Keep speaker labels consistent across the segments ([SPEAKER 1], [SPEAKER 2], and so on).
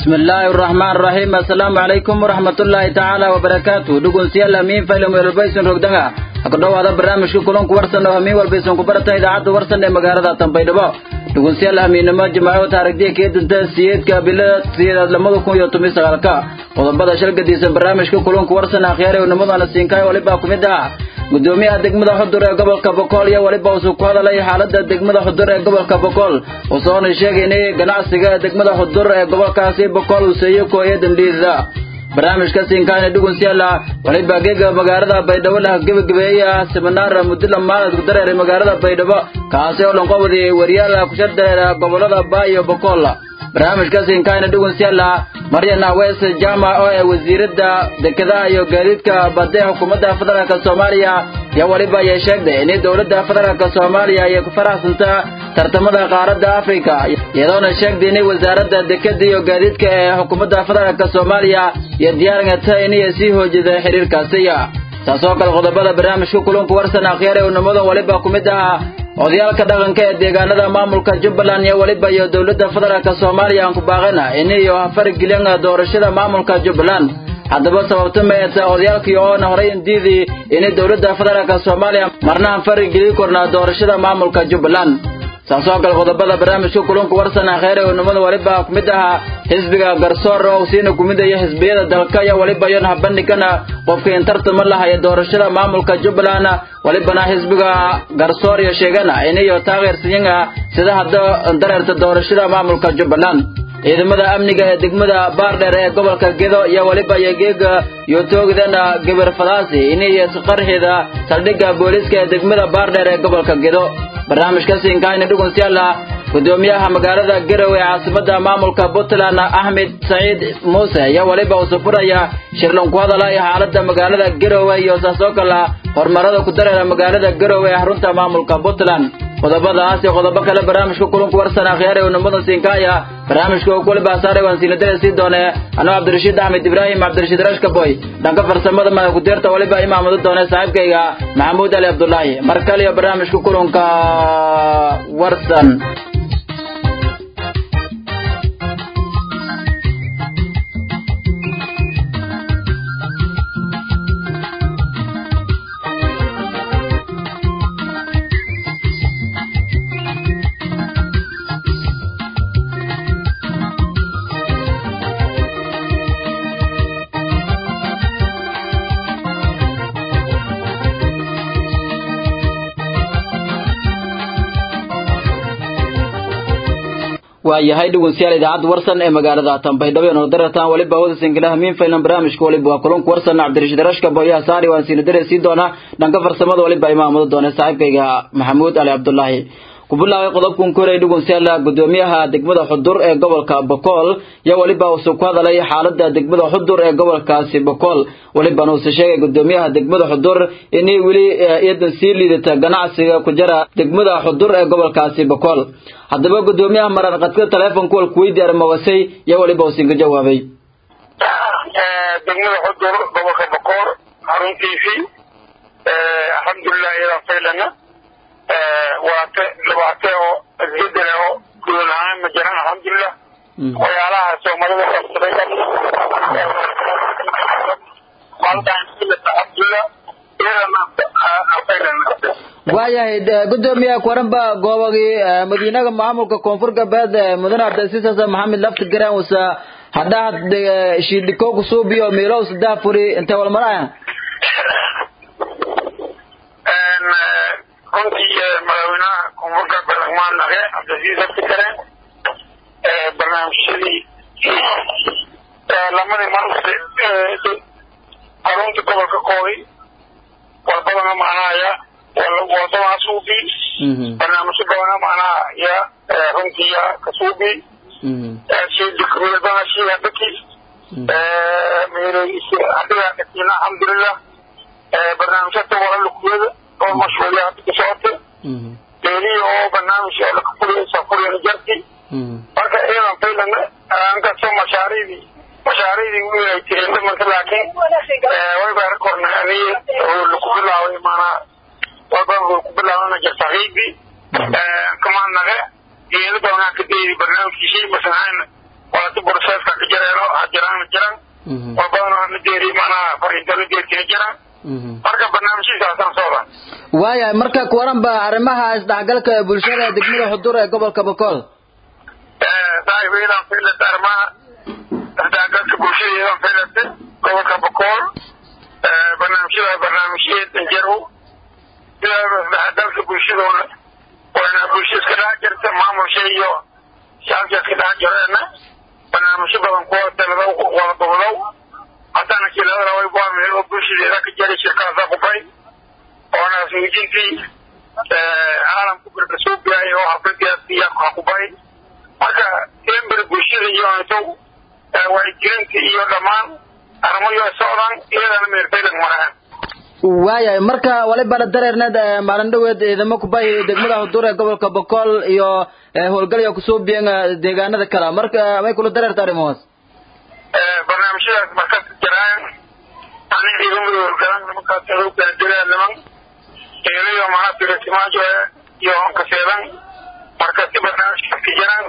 [SPEAKER 1] bismillaahi araxmaan araxiim assalaamu calaykum waraxmatullaahi tacaala wabarakaatu dhegeystayaal hamiin faylam weelbaysan rogdanga ha ku dhowaada barnaamijka kulanku warsan oo hamiin walbaysan ku baratan idaacadda warsan ee magaalada tanbaydhabo dhegeystayaal hamiinnimo jimaaco taarigdiya kee danta siyeedka bilada siyeedaad lamada kun iyo toban sagaalka qodobada shalgadiisa barnaamijka kulanku warsan akhyaare nimadana siinkaay walibaa ku mid ah gudoomiyaha degmada xudur ee gobolka bokool iyo weliba uusuu ku hadalay xaalada degmada xudur ee gobolka bokool usoona sheegaynay ganacsiga degmada xudur ee gobolkaasi bokool uu seeyo kooya dambiida barnaamijka siinkaana dhugunsiyaala waliba geega magaalada baydhabo lah gebagabeeya seminaar mudula maalad ku dareeray magaalada baydhabo kaasi oo dhanqobdi waryaal kushardareera gobolada baa iyo bokool barnaamijka siinkaana dhugunsiyaala maryana wes jama oo ee wasiiradda dekedaha iyo gaadiidka badda ee xukuumadda federaalk soomaaliya iyo weliba ayay sheegtay in dowladda federaalk soomaaliya ay ku faraxsantaa tartamada qaaradda afrika iyadoona sheegtay in wasaaradda dekeda iyo gaadiidka ee xukuumadda federaalk soomaaliya iyo diyaargata inay sii hoojida xiriirkaasiya taasoo kale qodobada barnaamijka kulanku warsan akhyaar ee unimada waliba ku mid ahaa odayaalka dhaqanka ee deegaanada maamulka jubbaland iyo weliba iyo dowladda federaalk soomaaliya aan ku baaqana iniyo hafargelin doorashada maamulka jubbaland haddaba sababta meeta odayaalkii oona horay indiidii inay dowladda federaalk soomaaliya marna aan farigeli kornaa doorashada maamulka jubbaland saasoo kale qodobada barnaamijka kulanku warsan akheer ee unimada waliba ku mid ahaa xisbiga garsoor oo siina kumidaya xisbiyada dalka iyo waliba yon habandhigana qofka intartama lahaya doorashada maamulka jubbaland walibana xisbiga garsoor iyo sheegana inayo taageersanyin sida hadda dareerta doorashada maamulka jubbaland ciidamada amniga ee degmada baardheer ee gobolka gedo iyo waliba iyo geega iyo toogdana gabar fadaasi inay qarxida saldhigga booliiska ee degmada baardheer ee gobolka gedo barnaamijka siinkaayna dhugunsiyaala gudoomiyaha magaalada garow ee caasimada maamulka puntland axmed saciid muuse iyo waliba usu furaya shirlan ku hadala iyo xaalada magaalada garowe iyo saasoo kala horumarada ku dareera magaalada garowe ee xarunta maamulka puntland qodobadaas iyo qodobo kale barnaamijka kulanku warsan akhyaar ee unimada siinkaaya barnaamijka oo kuwaliba saaray waan siinadara sii doone anoo cabdirashiid axmed ibraahim cabdirashiid rashkaboy dhanka farsamada madax ku-deerta waliba imaamado doone saaxiibkayga maxamuud ali cabdulaahi mar kale iyo barnaamijka kulanka warsan waayahay dhegeystayaal idaacadda warsan ee magaalada tanbaydhabo ee daratan waliba hawada singila hamiin faylan barnaamijka waliba waa kulanku warsan cabdirashiid rashka booyaha saari waan siina dare sii doonaa dhanka farsamada waliba imaamado doona saaxiibkayga maxamuud ali cabdulaahi ku bilaabay qodobkan ku horay dhegeystayaal gudoomiyaha degmada xudur ee gobolka bokool iyo waliba uu ku hadalay xaalada degmada xudur ee gobolkaasi bokool walibana uu sheegay gudoomiyaha degmada xudur inay weli iyadan sii liidata ganacsiga ku jira degmada xudur ee gobolkaasi bokool haddaba gudoomiyaha maran qadka taleefonka wal kuweydi armawasay iyo waliba uu siinka jawaabay
[SPEAKER 2] degmada xudur gobolka bokool xaruntiisii alxamdulilah iyadaa faylana waate labaate oo isbedel oo gudan ahaan ma jiraan alxamdulilah waxyaalaha soomaalida qabsaday alxamdulilah
[SPEAKER 1] waayahay gudoomiyaha kuwaranba goobagii madiinaga maamulka koonfur galbeed mudane cabdilasiis xasan maxamed lafti garan wasa hadhaad shiidhiko kusuubiyo miilow saddex furi intee walmaraya
[SPEAKER 2] runtii madaxweynaha koonfur galbeed agmaan naqe cabdilasiis lafti garan barnaamijyadii lamadii marse xarunta gobolka koogi walbadana macnahaya wadada suubi barnaamijyo badana macnaha ya runtii ya kasuubi sidikmidadana shiga dhaki hadiga dhakiina alxamdulilah barnaamijyada wala lukuwada oo mashhuuriya hada ka socota beelihi oo barnaamij oo lakafuriya furiyana jarti marka iyadan faylana ankastoo mashaariidii mashaariidii wiilay tirina marka laakiin way baa korna aniye laku bilaaway maanaa walba ku bilaabana jartaqiibi kamaanaga geeda doonaa ka daydi barnaamijkiisii masanaan walati borseeska ka jareeno ha jiraan jiran war badanoo hana deeri macnaha fariinta la deertina jiraan marka barnaamijyadaasaan socdaan
[SPEAKER 1] waayahay marka kuwaran ba arrimaha isdhexgalka ee bulshada degmada xudur ee gobolka bokool
[SPEAKER 2] saaxiibayadan faylata arrimaha isdhexgalka bulshadeedan faylata gobolka bokool barnaamijyada barnaamijyeed danjarow sidaaba isdhexgalka bulshadoona waana bulsha iska dhex jirta maamulsha iyo shacabka iska dhex jireena barnaamijyo badan kuwa taladow wada gobodow haddana kiladana way buameel oo bulshadeeda ka jari shirkaasa qubay oona suujintii caalamku birka soo biyaay oo xafladiyaasiya qubay marka ember bulshada iyo intow wacyigelinta iyo dhammaan arrimoyo socdaan iyadana meertaydag marahan
[SPEAKER 1] waayahay marka waliba dareerneed maalin dhaweed ciidamo kubay degmada xudur ee gobolka bokool iyo howlgalya kusoo biyan deegaanada kale marka may kula dareerta arrimahaas
[SPEAKER 2] barnaamijyadaas markas jiraan ani ciidamada howlgalan nimankaas hoggaan dilaa niman eelayo mana firisimaajo iyo onkaseedan markasi barnaamijkaas ka jiraan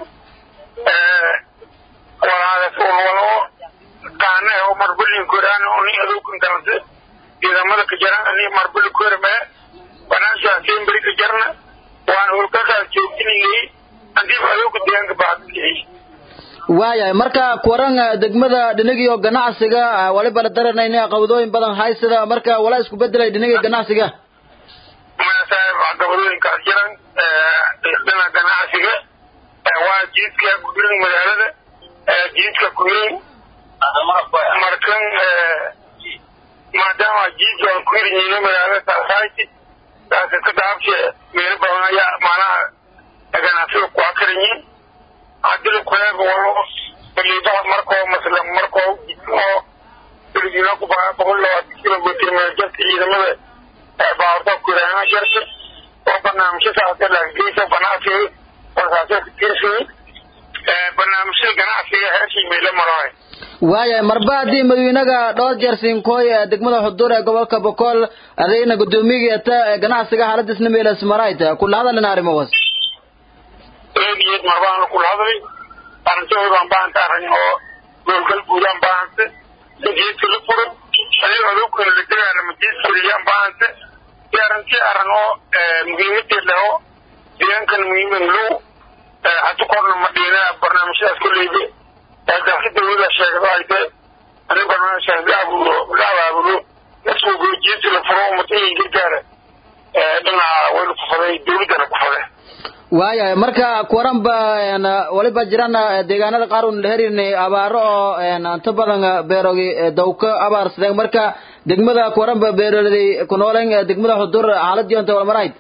[SPEAKER 2] walaadas walwalo qaane oo marbulin koraan ni adowkan kalase ciidamada ka jiraan ni marbuli korme barnaamijkaas emberi ka jirna waan howlgalkaas joogtinayay hadii adowka deegaanka baadiyay
[SPEAKER 1] waayahay marka kuwaran degmada dhinagiyo ganacsiga waliba la daranayna qabadooyin badan haysada marka walaa isku bedelay dhinaga ganacsiga
[SPEAKER 2] saaib gabadooyinkaas jiran dhinaca ganacsiga waa jiidka kuhirin magaalada jiidka kuhirin markan maadaama jiidka aan kuhirin yihiin magaalada society taasi ka daabshe meelo badan ayaa macnaha ganacsiga ku akaranyihin hadii kuleeba walo liibaha markoo masla markoo oo filibina ku baa boqol labaatan kilomitr meeljarka ciidamada baawarta kuraana jarta oo barnaamijyo saasa laageysa ganacsiga warsaasa tirsiga barnaamijyada ganacsiga heeshii meelo maraay
[SPEAKER 1] waayahay marba haddii madawynaga dhowr jeer siinkooy degmada xudur ee gobolka bokool adayna guddoomiyageeta ganacsiga xaaladisna meelas marayta kula hadalina arrimahaas
[SPEAKER 2] eediyeed marbaana kula hadlay arrintahoodaan baanta arrin oo goolgal guudaan baahante sigeedka la furo adiga adoo kale la degaana majiid fuliyaan baahante si arrintii arrin oo muhiimadeed leh oo deegaankan muhiiman low hadi korna ma dhiina barnaamijyadaas koleybe daasi dawlada sheegdo ay tahay ani barnaamijkaas la abuuro la abaabulo laswogo jiidka la furo umatayin gargaara dhinaca way la kufaday dawladdana kufaday
[SPEAKER 1] waayahay marka kuwaran ba waliba jiraan deegaanada qaar un herin abaaro oo inta badan beerogi dawka abaarsadeen marka degmada kuwaran ba beerolday ku nooleen degmada xudur xaaladii onta walmarayd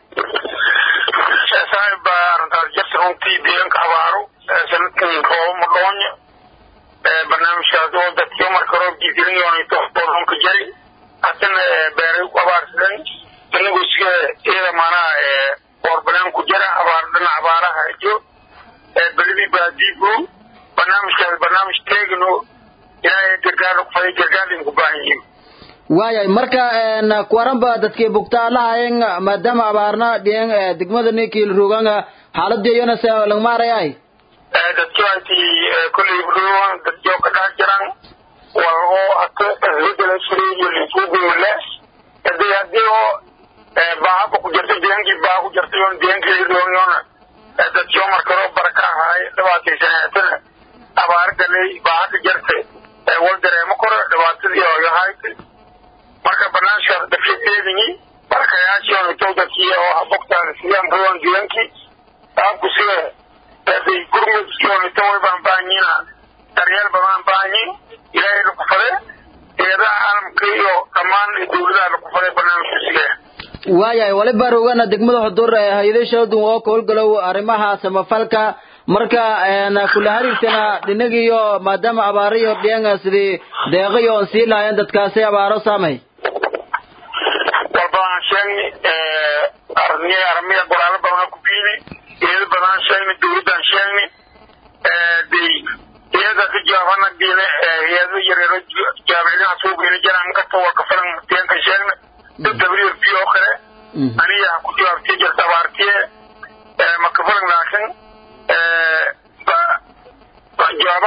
[SPEAKER 2] saaib baa arrintaas jirta runtii deegaanka abaaro sanadkan roobo madhoonyo barnaamijkaas oo dadkii marka roobkii gelinyoonayto boodonka jari haddana beeray ku abaarsadeen inagu iska iyada maanaha warbanaan ku jira abaar dhinac abaaraha jo beledii baadiigo barnaamijkaas barnaamij teegno ilaahay gargaar kufaday gargaarlin ku baahan yihiin
[SPEAKER 1] waayahay marka kuwaran ba dadkii bugtaa lahayen maadaama abaarna dhiyen degmada ninkii rugan xaaladii iyana se lagmaarayay
[SPEAKER 2] dadkii ayti kolley rugan dadkii oo ka dhex jiran wal oo hata isbedela jiray iyo linfuugumale hadii hadii oo baahaba ku jirta deegaankii baaha ku jirta yoon deegaankii roonyoona dadkii oo marka roo baraka ahaay dhibaataysaneetana abaar galay baaha ka jirta wal dareemo koro dhibaatadii oo yahaayta marka barnaamijkaas dadkii teedinyi barakayaashii oo itow dadkii oo habogtaan sidaan roon deegaankii saabku sida haday gurmudkii oo ito way baan baahanyiina daryeel badaan baahanyin ilaahay la kufade eedaha caalamka iyo dhammaan dawladaha la kufaday barnaamijka sigaa
[SPEAKER 1] waayahay waliba rogana degmada xudur hay-ado shaladun oo ka howlgalow arrimaha samafalka marka kula hariirtana dhinagiyo maadaama abaariyo dhiyan sidii deeqiyo on sii lahayen dadkaasi abaaro saamay
[SPEAKER 2] walbadaan sheegni armiya armiya goraalo badan ku biini iyada badan sheegni dawladdan sheegni day iyada ka jaabana diine iyada yareero jaamicadaha soo geeni jiraan kasta waa ka filan deeganka sheegna dad w p oo kale aniga ku jawaabtii jirta abaartiye maka filan laakiin jawaabaha biyo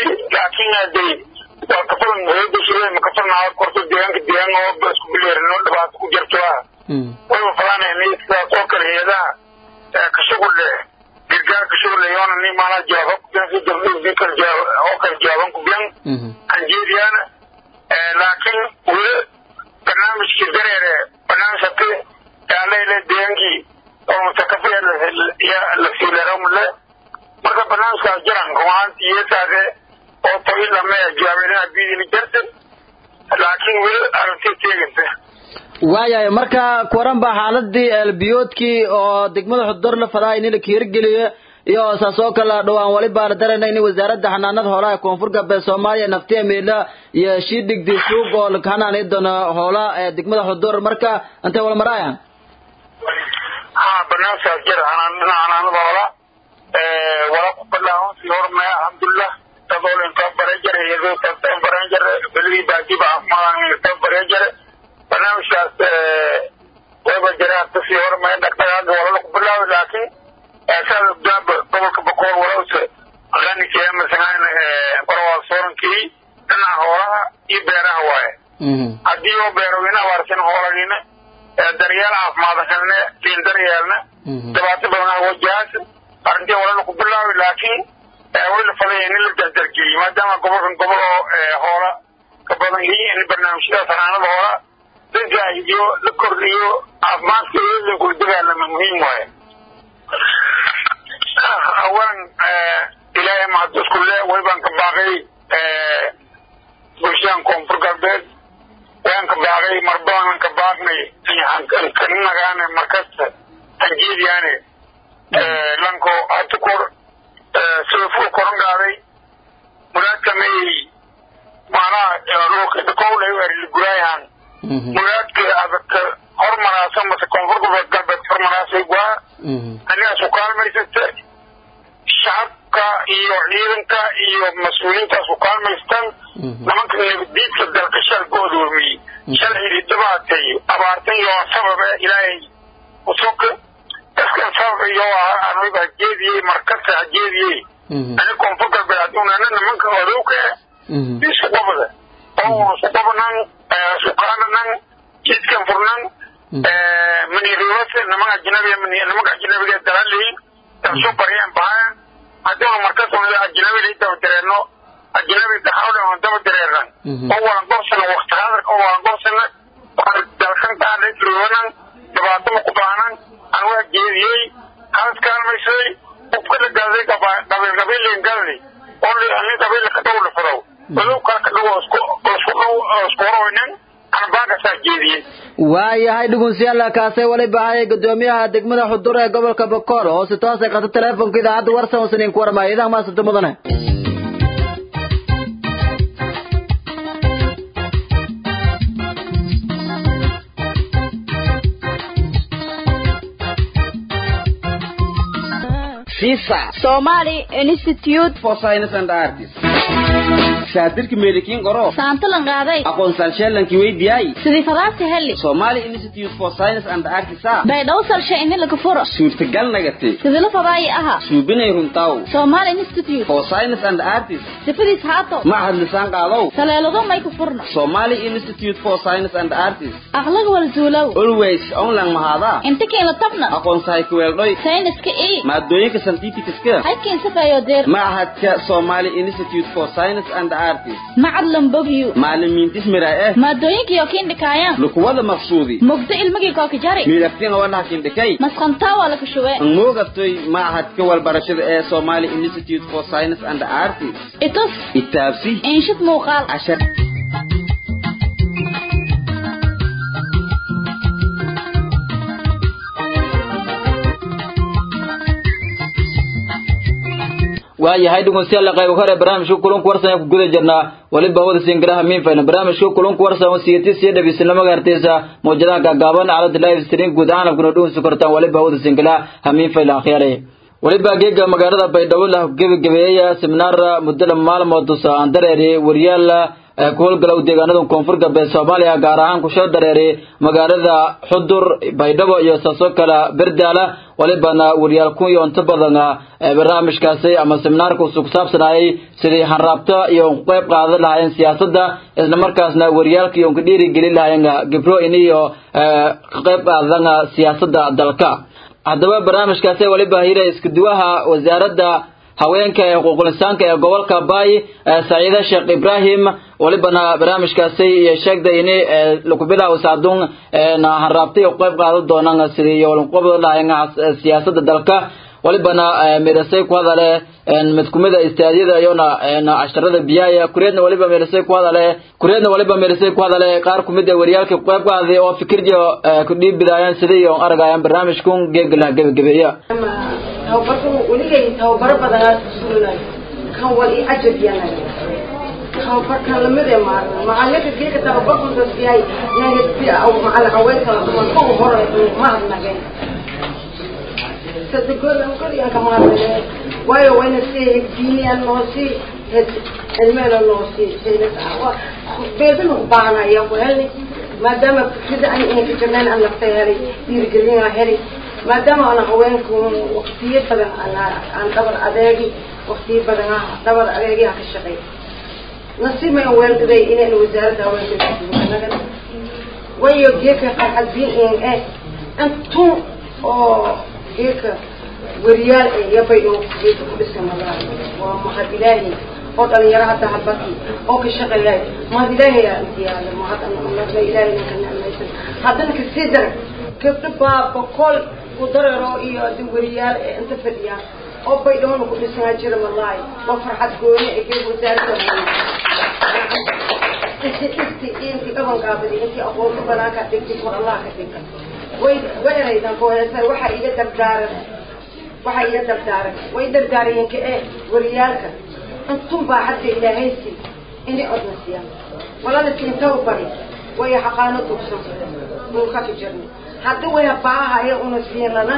[SPEAKER 2] laakiin hadee waa kafalan hayada shirada makafalnaa korto deegaanka deegaan oo ba isku bileerino dhibaato ku jirto ah wayba falaanayna sidaas oo kale hay-adaha ka shughul leh gargaar ka shughul yoona ni maanaa jawaabo ku biyan si dabdhii kale oo kale jawaaban ku biyan anjeediyaana laakiin weli barnaamijkii dareere barnaamij hati yaaleyle deegaankii oo mutakafiya la siileramule marka barnaamijkaas jiran rumaantii yeesaade oo tawi lame jawaabeelina biidili jartan laakiin weli aragtay teeganta
[SPEAKER 1] waayahay marka kuwaran baa xaaladii eelbiyoodkii oo degmada xudur la fadaa in la kiirgeliyo iyo saas oo kale dhowaan wali baa la darayna in wasaaradda xanaanada hoolaha koonfur galbeed soomaaliya naftiya meela iyo shiidigdi suuq oo la xanaanay doono hoola ee degmada xudur marka intay wala maraya
[SPEAKER 2] ha barnaamijkaas jira xanaanada hoola wala ku bilaabon si hormaya alxamdulilah dadoo inta bare jare iyadoo tanta baran jare beligii baajiba caafimaadaan inta bare jare barnaamijkaas wayba jira hata sii hormaya dhaqdhaqaaga walala ku bilaabay laakiin saada gaaba gobolka bakool walawse qanikee masalan barwaa soorankii dhinaca hoolaha iyo beeraha waaye haddii oo beeroweyne abaarsan hoolagiina daryeel caafimaad helne liin daryeelna dhibaato badan wajahaas arrintii walala ku bilaabay laakiin way la fadaya in la dardargeliyey maadaama gobolkan gobol oo hoola ka badan yihiin in barnaamijyadaas xanaanada hoola la gaahidiyo la kordhiyo caafimaadka iyo kula dagaalama muhiim waaye awalan ilaahay mahad isku le way baan ka baaqay bulshadan koonfur galbeed waan ka baaqay marbaanan ka baaqnay kanagaane markasta hanjeediyaane lanko hata kor sida ful koran gaaday muraadkamay macnaha dhakowlay arliguraayahan muraadka adaka hormaraasa mase koonfur galbeed galbeed hormaraasay waa anigaas u kaalmaysata shacabka iyo ciidanka iyo mas-uuliyiintaas u kaalmaystan nimanka nabadiidka dalka shal go'doomiyey shal xidhiidhabaatay abaartan iyo sababe ilaahay usoka dadkan sabab iyo aniga hajeediyey markasta hajeediyey ani koonfur galbeed haduunana nimanka odowka isku qabada oo isku qabanan isku qaadanan jidkan furnan maniribase nimanka ajnabiga nimanka ajnabiga dalaleyin dalsho baryan bahayan haddii markas ajnabi lai daba dareerno ajnabi daxawdhan daba dareernan oo walan gorsana wakti hadarka oo walan gorsana dalkan taadhayfriwanan dhibaato ma ku baanan anwaa jeediyey halas kaalmaysay qofkala gaaday qabiil qabiilin galdi oo ani qabiil ka dhow dhafadow odow kala ka dhow isku horoweynan anbaakasaa jeediyey
[SPEAKER 1] waayahay dhugunsiyaala kaasay wali baahaya gudoomiyaha degmada xudur ee gobolka bokool oo si toosay qato teleefonka idaacadda warsan oo siniin ku warmaya idaha maasanta mudane
[SPEAKER 3] Visa
[SPEAKER 4] Somali Institute
[SPEAKER 3] for Science and Arts. Shaatirka meelikiin qoro.
[SPEAKER 4] saantalan qaaday
[SPEAKER 3] Aqoonsan sheelankii weydiyay.
[SPEAKER 4] sidii fadaabta heli
[SPEAKER 3] Somali Institute for Science and Arts.
[SPEAKER 4] baydhaw salsha ini laga furo
[SPEAKER 3] Suurtagal nagatay.
[SPEAKER 4] sidila fadaayi aha
[SPEAKER 3] Suubinay runtaw.
[SPEAKER 4] Somali Institute
[SPEAKER 3] For Science and Arts.
[SPEAKER 4] sifadiis haato
[SPEAKER 3] Mahad lisaan qaadaw.
[SPEAKER 4] saleelado may ku furno
[SPEAKER 3] Somali Institute for Science and Arts.
[SPEAKER 4] aqlaga wal zuulow
[SPEAKER 3] Always online mahada.
[SPEAKER 4] inta keena tabna
[SPEAKER 3] Aqoonsahay ku weeldhoy.
[SPEAKER 4] sayniska ii
[SPEAKER 3] Maadooyinka scientificska.
[SPEAKER 4] halkiin safayo deer
[SPEAKER 3] Mahadka Somali Institute for Science and Arts.
[SPEAKER 4] macad lambogyu
[SPEAKER 3] Macallimiintis miraa eh.
[SPEAKER 4] maadooyinkii oo kiin dhikaayaan
[SPEAKER 3] Lukuwada maqsuudi.
[SPEAKER 4] mugdo ilmigii kooka jari
[SPEAKER 3] miidhagtina wadhaha kindhikay
[SPEAKER 4] masqantaa waa laka shubee
[SPEAKER 3] moogaftay machadka walbarashada ee Somali Institute for Science and Arts
[SPEAKER 4] itus
[SPEAKER 3] itaabsi
[SPEAKER 4] inshid muuqaal
[SPEAKER 3] cashar
[SPEAKER 1] waayahay dhegeystayaal qayb hore barnaamijka kulanka warsan ku guda jirnaa waliba wada singiraha miinfayna barnaamijka kulanka warsan oo siyatis iyo dhabiisnimo gaartaysa mawjadaha gaagaaban calada live stream guud ahaan abkuna dhuunsi kartaan waliba wada singiraha hamiinfayla akhyare waliba geega magaalada baydhabo la gebagabeeyaya seminaar muddo lama maalmood tusa aan dareeri wariyaal ee ku howlgalow deegaanada koonfur galbeed soomaaliya gaar ahaan kusoo dareeray magaalada xudur baydhabo iyo saasoo kale berdaala walibana wariyaal kun iyo inta badan ee barnaamijkaasi ama seminaarka usuu ku saabsanayay sidii hanraabta iyo ku qayb qaadan lahaayeen siyaasadda isla markaasna wariyaalka iyo ku dhiirigelin lahaayeen gibro in iyo ka qayb qaadan siyaasadda dalka haddaba barnaamijkaasi waliba hira isku duwaha wasaaradda haweenka ee xuquuqul insaanka ee gobolka baay saciide sheekh ibrahim walibana barnaamijkaasi iyo sheegday in lagu bilaabo saadun na hanraabtay ku qayb qaadan doonaan sidii iyo walanqobada lahayn siyaasadda dalka walibana meelasay ku hadale mid kumida istaadyada iyona casharada biyaaya kureedna waliba meelasay ku hadale kureedna waliba meelasay ku hadale qaar kumid a wariyaalka ku qayb qaaday oo fikirjo ku dhiibidayaan sidii iyo aragayaan barnaamijkun geegala gebagabeeya
[SPEAKER 5] tababarkan weligay tababaro badanaa sulinay kan wal i cajab yana tababarkan lamidee maaran macalinka geeka tababarku dadkiyay macalin haweenka dumarka u hore ma hadnageen sadegoodan koriyanka maadnageen waayo wayna si diiniyan noo sii cilmeena noo sii beedana u baahanaya ku helni maadaama fikrida an inay ka jirnaan aan naftay helay dhiirigelina helay maadaama ana haweenku waktiyo badan aan dhabar adeegi waktiyo badan dhabar adeegiha ka shaqeey nasiib may weeldaday inayna wasaaradda haweenka wayo geeka qalcalbiin in eh intun oo geeka wariyaal eh yabaydho geeka ku dhisan magaa waa mahad ilaahi oo dhalinyaro hadda habati oo ka shaqeeyay mahad ilaahi yaa intiyaada mahad anna ilaahi ninka nicmaysan haddana kasii dara gabdho baa boqol ku dareero iyo wariyaal ee inta fadhiyaan oo baydhowna ku dhisanaa jira wallaahi waa farxad gooni ee geeg wasaaradda inti dhigti inti dhabankaabadi inti aqoonta banaanka dhigti war allah ka dhiga way way eraydan ku heesa waxa iga dardaaran waxa iga dardaaran way dardaarayeen ka ee wariyaalka intun baa hadda ilaahaysi inay odnasiyaan walaalisi inta u bari way xaqaano dugsan dhulka ka jirnay hadda way baahaya una siin lana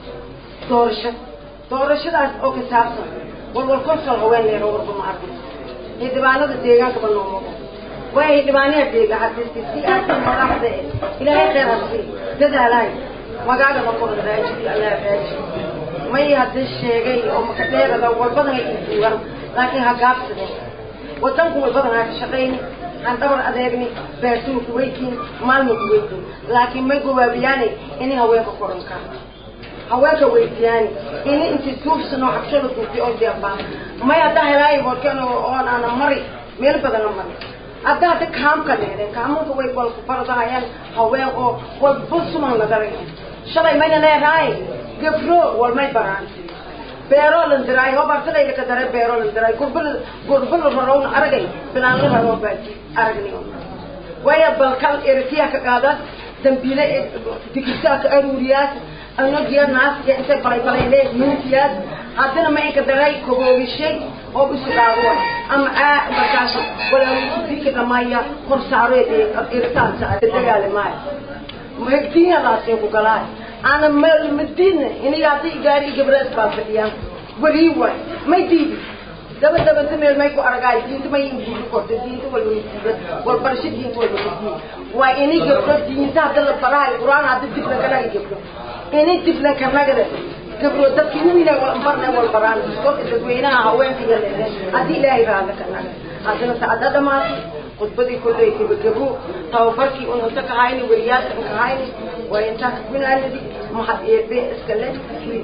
[SPEAKER 5] doorasho doorashadaas oo ka saabsan walwal konsol haween leero warba ma arkin xildhibaanada deegaankaba noomogo way xildhibaanaha deega hadisi si aasi madaxda e ilaahay khayr hasi dadaalahay magaagada kor raajidi allah raaji may hadda sheegay oo maka dheerada walbadan ay duugan laakiin ha gaabsadeen wadanku walbadan ha ka shaqayni aan dhabar adeegni beertuna kuweytiin maalma kuweytiin laakiin may gobaabiyaani inay haweenka korankaa haweenka weydiyaani ini inti tuubsano xabsada tuubti oo deebaa may hadda helaayi warkan oon aana mari meel badana mari hadda hadda kaamka leedeen kaamanka way walku faradahayaan haween oo walba suman lagaray shalay mayna leedahay gabro walmay baraan beero lan diray oo bartaday ka daray beero lan diray gurbal gurbal raroon aragay bilaan la raro baati aragni waya balkal ertiya ka qaada dambile dikisa ka aruriyaas ano giya naas ya inta balay balay le mintiyaas hadana ma ka daray koboogishay oo bislaado ama aa markaas wala dikka dhamaya kor saaro ee irtaan sa dagaalmay magdiina laasay ku galay ana meel madina inay hadii gaari gabras baa fadhiyaan wali way may diidi daba daba meel may ku aragay diinta may inuu ko diinta wal wal barshi diinta wal diinta waa inay gabdho diinta hadda la baraay quraan hadda dib la galay gabdho inay dib la kanagada gabdho dadkina ina wal barna wal baraan iskoo dadweynaha haweenka iyo leedahay hadii ilaahay raada kanaga haddana saacada dhamaatay khudbadii kolley gabagabo tababarkii un inta ka hayni wariyaalka ka hayni waa intaa ka gunaanadi mahad eebe iska le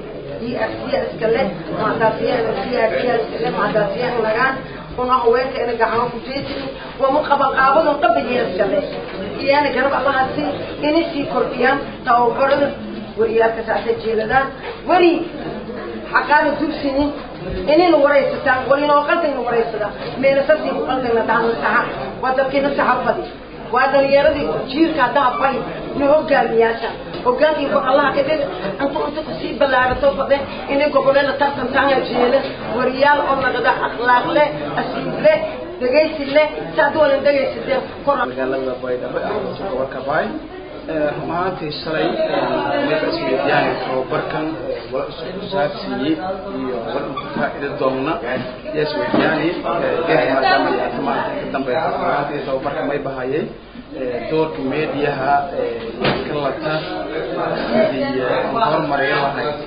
[SPEAKER 5] DRC iska le mahadaasiya DRC iska le mahadaasiya nagaan una haweenka ina gacmo ku jeesini waa mu qabanqaabado qabigeeda iska le iyana garab allahasi inay sii kordhiyaan tababarada wariyaalka saasa jeedadaan weri xaqaana dugsinin inayna waraysataan walinoo qaldayna waraysadaa meelasasiibu qaldayna daana saxa waa dadkiina saxafadi waa dhalinyaradii jiirka haddaha bari na hogaamiyaasha hogaankii kor allaha ka dhig intu inta kusii ballaarato fade inay goboleeda tartantaanga jeela wariyaal oo nagada akhlaaq leh asiib leh dhegaysi leh si haddii walan dhegaysatee kor
[SPEAKER 6] magaalada baydhabo ee gobolka baay maantii shalay marka isweydiyaanay tababarkan wala isku saabsiiyey iyo wala ku faa'iido doonna yes weydiyaani geedka maadaama yaata maanta ka dambaysa maanta tababarka may bahayay doorka meediyaha kalata sidii horumariyo lahayd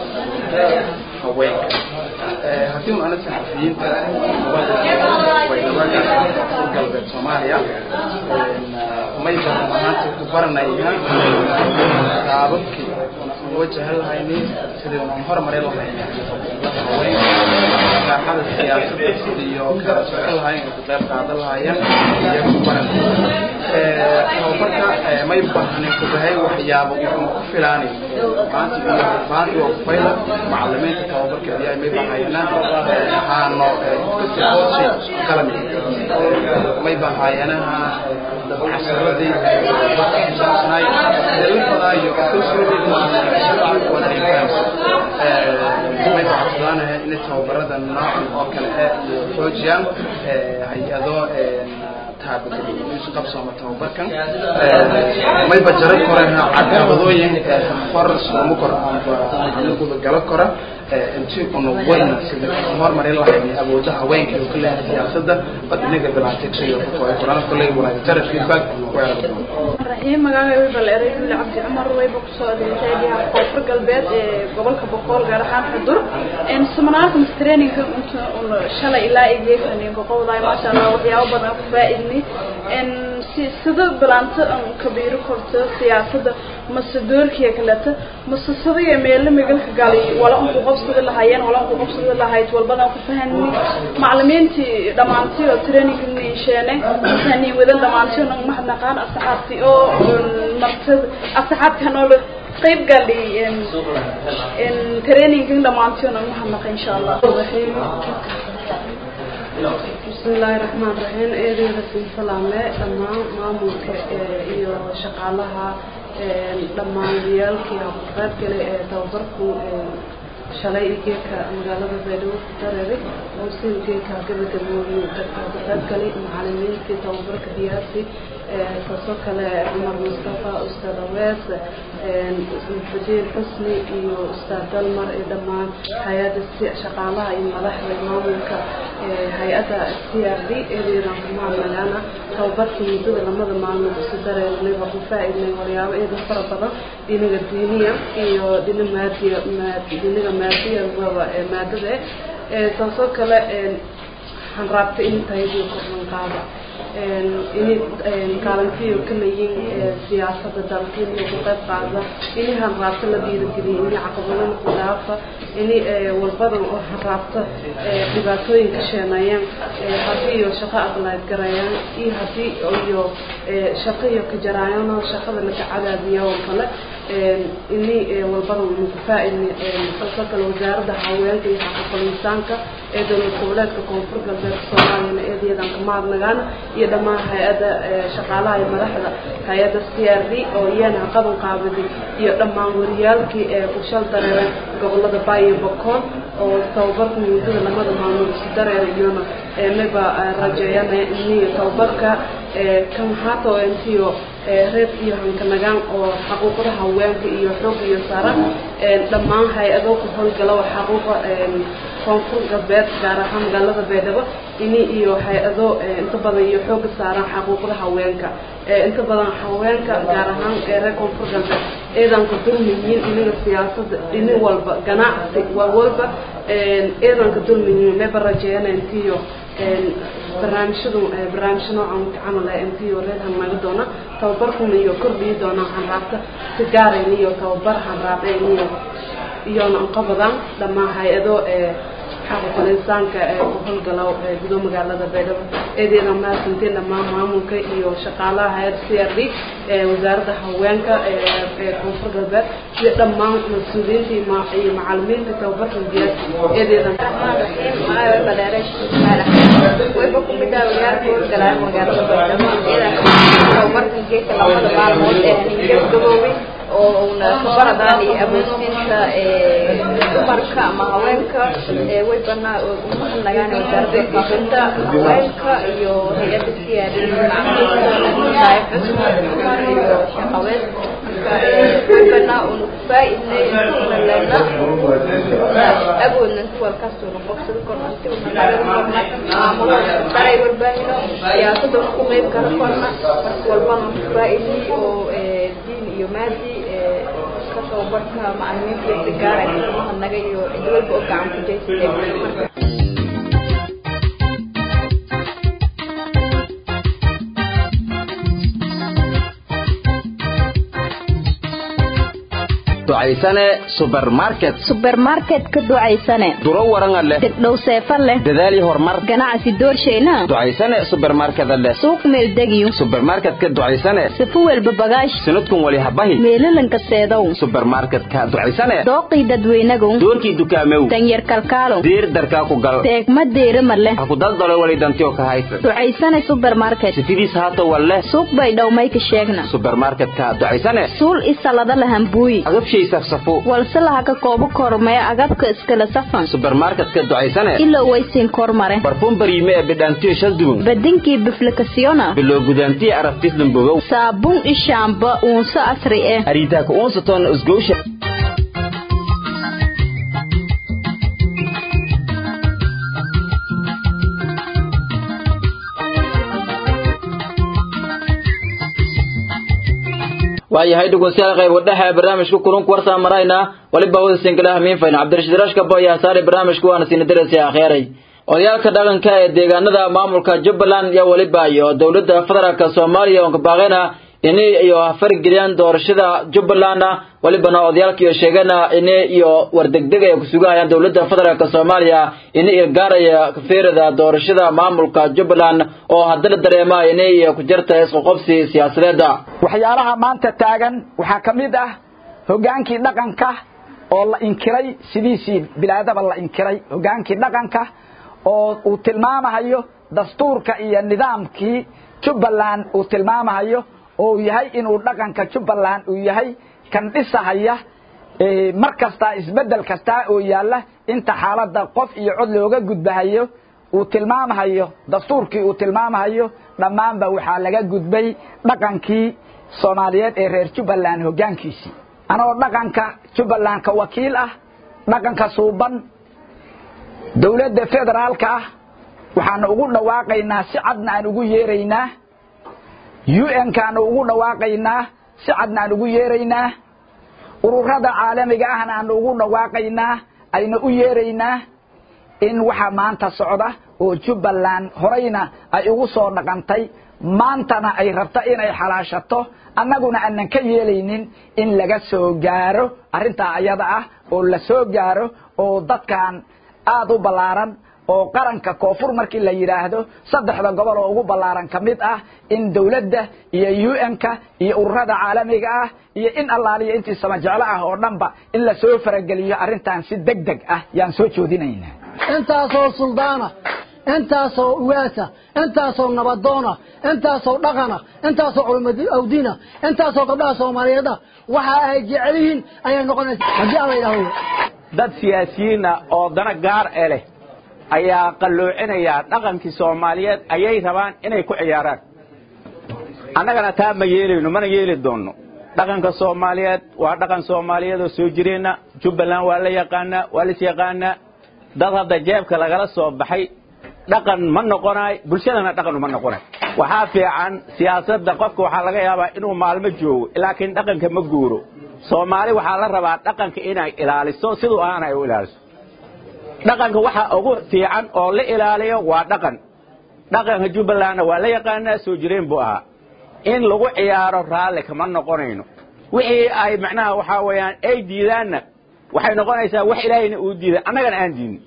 [SPEAKER 6] haweenka haddii uu ana saxafiyiinta waynabada koonfur galbeed soomaaliya may badan maanta ku baranaya qaababkii wajahan lahayni sidii horumari lahayni haweenka saaxada siyaasadda sidiiyo kala shaqo lahayn oo ku qayb qaadan lahaayeen iyo ku baranaya tababarka may bahanin ku bahay waxyaabo uu ku filaanay maanta iyo maanta waa ku fayla macallimiinta tababarka ayaa may bahayana haano kasi hoose qalami may bahayanaha casharadii saabsanay dalifada iyo kalsoonida wadareegaan may baxsanahay in tababarada noocan oo kale ah iyo xoojiyaan hay-ado qabsooma tababarkan may bajaro koreha caqabadooyin horas lama kor anaguba gala kora intii una wayna sida hormarin lahayn awooda haweenka oo kale siyaasadda bad inaga bilaatay oo qoraan kale walaga tara feedback
[SPEAKER 7] raxiim magaaga way baleeray wiil cabdi cumar wayba kusoo adeegtay biyaha koonfur galbeed ee gobolka boqol gaar ahaan xudur in seminaarka traininga inta un shalay ilaa igeekan goqowdaay maasha allah waxyaabo badan ku faa'iidnay in si sida bilaanta aan kabiiro korto siyaasadda mase doorkiya kaleta mase sidaya meelo migalka galay wala un ku qabsada lahaayeen wala un ku qabsada lahayd walbana ku fahani macallimiintii dhammaantii oo traininga niisheene masani wada dhammaantii oo mahadnaqaan asxaabtii oo martad asxaabtan oo qayb gali in in traininga dhammaantii oo mahadnaqa insha allah
[SPEAKER 8] بسم الله الرحمن الرحيم إيدي رسول سلامة لما مامورك إيو شقالها لما ديالك قرب كلي توبركو shalay geedka magaalada beedhow ku dareeray oo sin geedka gabagabooyay dadka ku qayb galay macallimiintii tababarka diyaarsi kaasoo kale cumar mustafa ustaad awees xuseen xusni iyo ustaad dalmar iyo dhammaan hay-adda shaqaalaha iyo madaxda maamulka hay-adda c r d eedeedan kumaadnagaana tababarkii muddada lamada maalmood isu dareernay waa ku faa-idnay waryaabo eedan fara badan dhinaga diiniya iyo dhina maadiya dhinaga maadiya waba maadada taasoo kale waxaan raabtay in tahaydiyo kornan qaada inay kaalintiyo ka leeyiin siyaasadda dalka inay ku qayb qaada inay hanraabta la dhiirigeliyo inay caqabadana ku dhaafa inay walbadan oo hanraabta dhibaatooyin ka sheenayaan haddii iyo shaqo aqlaad garayaan iyo haddii iyo shaqo iyo ka jaraayaan oo shaqada laga cadaadiya oo kale inay walbadan unu ku faa-idni taasoo kale wasaaradda haweenka iyo xaquuqul insaanka ee dowlad goboleedka koonfur galbeedka soomaaliyana eedeedan ka mahadnagaan iyo dhammaan hay-adda shaqaalaha iyo madaxda hay-adda c r d oo iyana qaban qaabiday iyo dhammaan wariyaalkii ee kushal dareeray gobolada baayo bokool oo tababarka muddada lamada maalmood isu dareeray iyona mayba rajeeyana iniyo tababarka kan haata intiyo reeb iyo hankanagaan oo xaquuqda haweenka iyo xoog iyo saaran dhammaan hay-ado ku howlgala xaquuqa koonfur galbeed gaar ahaan magaalada beedhabo ini iyo hay-ado inta badan iyo xooga saaran xaquuqda haweenka inta badan haweenka gaar ahaan reer koonfur galbeed eedanka dulmiyiin inaga siyaasada dhini walba ganacsi waa walba eedanka dulmiyiin mayba rajeeyana intiyo barnaamijyadu barnaamijyo noocan camal ah intiyo reer hannaga doona tababarkuna iyo kordhiyi doona hanraabta si gaarayn iyo tababar hanraabeen iyo iyona anqabadaan dhammaan hay-ado xaquuqul insaanka ee ku howlgala gudo magaalada beedhabo eedeeda mahadsantiin dhammaan maamulka iyo shaqaalaha hay-adda c r d wasaaradda haweenka ee koonfur galbeed iyo dhammaan mas-uuliyiinta iyo macalimiinta tababarka diyaar eedeedan
[SPEAKER 9] wayba ku mid ah wayaalka howlgalaa magaalada beedhabo tababarka geedka labada maalmood ee gabgaboobay oo una kabaradaan iyo awoodsiinta dumarka ama haweenka way banaa umahadnagaan wasaaradda faafinta haweenka iyo hay-adda siyaadada macamulka xusna dumar iyo shaqaweed marka webana unu kufaa'idnay una lena awoodna kuwalkaasuna qobsado korna si una nagan korna maamulada daray warbaahino siyaasadda ku qeyb kala korna marka walbana kufaa'idnay oo diin iyo maadi ka tababarka macalimiinta iyo gaara mahadnaga iyo cid walba oo gacan ku jeysatay marka
[SPEAKER 3] ducaysane supermarket
[SPEAKER 10] supermarket ka ducaysane
[SPEAKER 3] duro waranga leh
[SPEAKER 10] degdhow seefa leh
[SPEAKER 3] dadaali horumar
[SPEAKER 10] ganacsi doorshayna
[SPEAKER 3] ducaysane supermarket leh
[SPEAKER 10] suuq meeldegiyo
[SPEAKER 3] supermarket ka ducaysane
[SPEAKER 10] sifu welba bagaash
[SPEAKER 3] sanadkun wali habahi
[SPEAKER 10] meelalanka seedow
[SPEAKER 3] supermarket ka ducaysane
[SPEAKER 10] dooqii dadweynagow
[SPEAKER 3] doorkii dukaamew
[SPEAKER 10] danyar kalkaalow
[SPEAKER 3] diir darkaa ku gal
[SPEAKER 10] teegma deerima leh
[SPEAKER 3] ha ku daldalo wali dantio ka haysa
[SPEAKER 10] ducaysane supermarket
[SPEAKER 3] sifidiis haato walle
[SPEAKER 10] suuq bay dhowmayka sheegna
[SPEAKER 3] supermarket ka ducaysane
[SPEAKER 10] suul isalada lahambuuyi
[SPEAKER 3] agabshay safsafo
[SPEAKER 10] walse laha ka koobo kormee agabka iskala safan
[SPEAKER 3] supermarket ka ducaysane
[SPEAKER 10] ilo waysiin kormare
[SPEAKER 3] barfuun bariime ee bidhaantiyo shaldubun
[SPEAKER 10] badinkii biflikasiyona
[SPEAKER 3] biloo gudaantiyo arabtislan bogow
[SPEAKER 10] saabuun ishaamba uunso asri eh
[SPEAKER 3] ariitaaka uunsaton usgowsha
[SPEAKER 1] waayahay dhegeystayaal qayb wadhaxa ee barnaamijka kulunka warsaa marayna waliba wada sinkalaha miinfayn cabdirashiid rashka bo ayaa saaray barnaamijka waana siina darasiya akhyaaray odayaalka dhaqanka ee deegaanada maamulka jubbaland iyo waliba iyo dowladda federaalk soomaaliya oon ka baaqayna ini iyo fargeliyaan doorashada jubbaland walibana odayaalka iyo sheegana ini iyo wardegdeg ay kusugahayaan dowladda federaalk soomaaliya ini ilgaaraya kafeerada doorashada maamulka jubbaland oo haddana dareema ini iyo ku jirta isqoqobsi siyaasadeeda
[SPEAKER 11] waxyaalaha maanta taagan waxaa ka mid ah hogaankii dhaqanka oo la inkiray sidiisii bilaadaba la inkiray hogaankii dhaqanka oo uu tilmaamahayo dastuurka iyo nidaamkii jubbaland uu tilmaamahayo oo uu yahay inuu dhaqanka jubbaland uu yahay kan dhisahaya mar kastaa isbedel kastaa oo yaalla inta xaaladda qof iyo cod looga gudbahayo uu tilmaamahayo dastuurkii uu tilmaamahayo dhammaanba waxaa laga gudbay dhaqankii soomaaliyeed ee reer jubbaland hoggaankiisii anoo dhaqanka jubbaland ka wakiil ah dhaqanka suuban dawladda federaalka ah waxaanu ugu dhawaaqaynaa si cadna aan ugu yeeraynaa un kaanu ugu dhawaaqaynaa si cadna aan ugu yeeraynaa ururada caalamiga ahna aanu ugu dhawaaqaynaa ayna u yeeraynaa in waxa maanta socda oo jubbaland horeyna ay ugu soo dhaqantay maantana ay rabto inay xalaashato annaguna aanan ka yeelaynin in laga soo gaaro arrintaa ayada ah oo la soo gaaro oo dadkan aada u ballaaran oo qaranka koonfur markii la yidhaahdo saddexda gobol oo ugu ballaaran ka mid ah in dawladda iyo un-ka iyo ururada caalamiga ah iyo in allaaliya intii samajeclo ah oo dhanba in la soo farageliyo arrintan si deg deg ah yaan soo joodinaynaa
[SPEAKER 12] intaasoo suldaana intaasoo uwaasa intaasoo nabadoona intaasoo dhaqana intaasoo culumawdiina intaasoo gabdhaha soomaaliyeeda waxa ay jecel yihiin ayay noqonaysa haddii alla yidhahdo
[SPEAKER 13] dad siyaasiyiina oo dana gaar e leh ayaa qalloocinaya dhaqankii soomaaliyeed ayay rabaan inay ku ciyaaraan annagana taa ma yeelayno mana yeeli doonno dhaqanka soomaaliyeed waa dhaqan soomaaliyeed oo soo jireenna jubbaland waa la yaqaanaa waa lis yaqaanaa dad hadda jeebka lagala soo baxay dhaqan ma noqonaay bulshadana dhaqan uma noqonay waxaa fiican siyaasadda qofka waxaa laga yaabaa inuu maalmo joogo laakiin dhaqanka ma guuro soomaali waxaa la rabaa dhaqanka inay ilaaliso siduu ahaan ay u ilaaliso dhaqanka waxa ugu fiican oo la ilaaliyo waa dhaqan dhaqanka jubbalandna waa la yaqaanaa soo jireen buu ahaa in lagu ciyaaro raalli kama noqonayno wixii ay macnaha waxaa weeyaan ay diidaanna waxay noqonaysaa wax ilaahayna uu diiday annagana aan diidin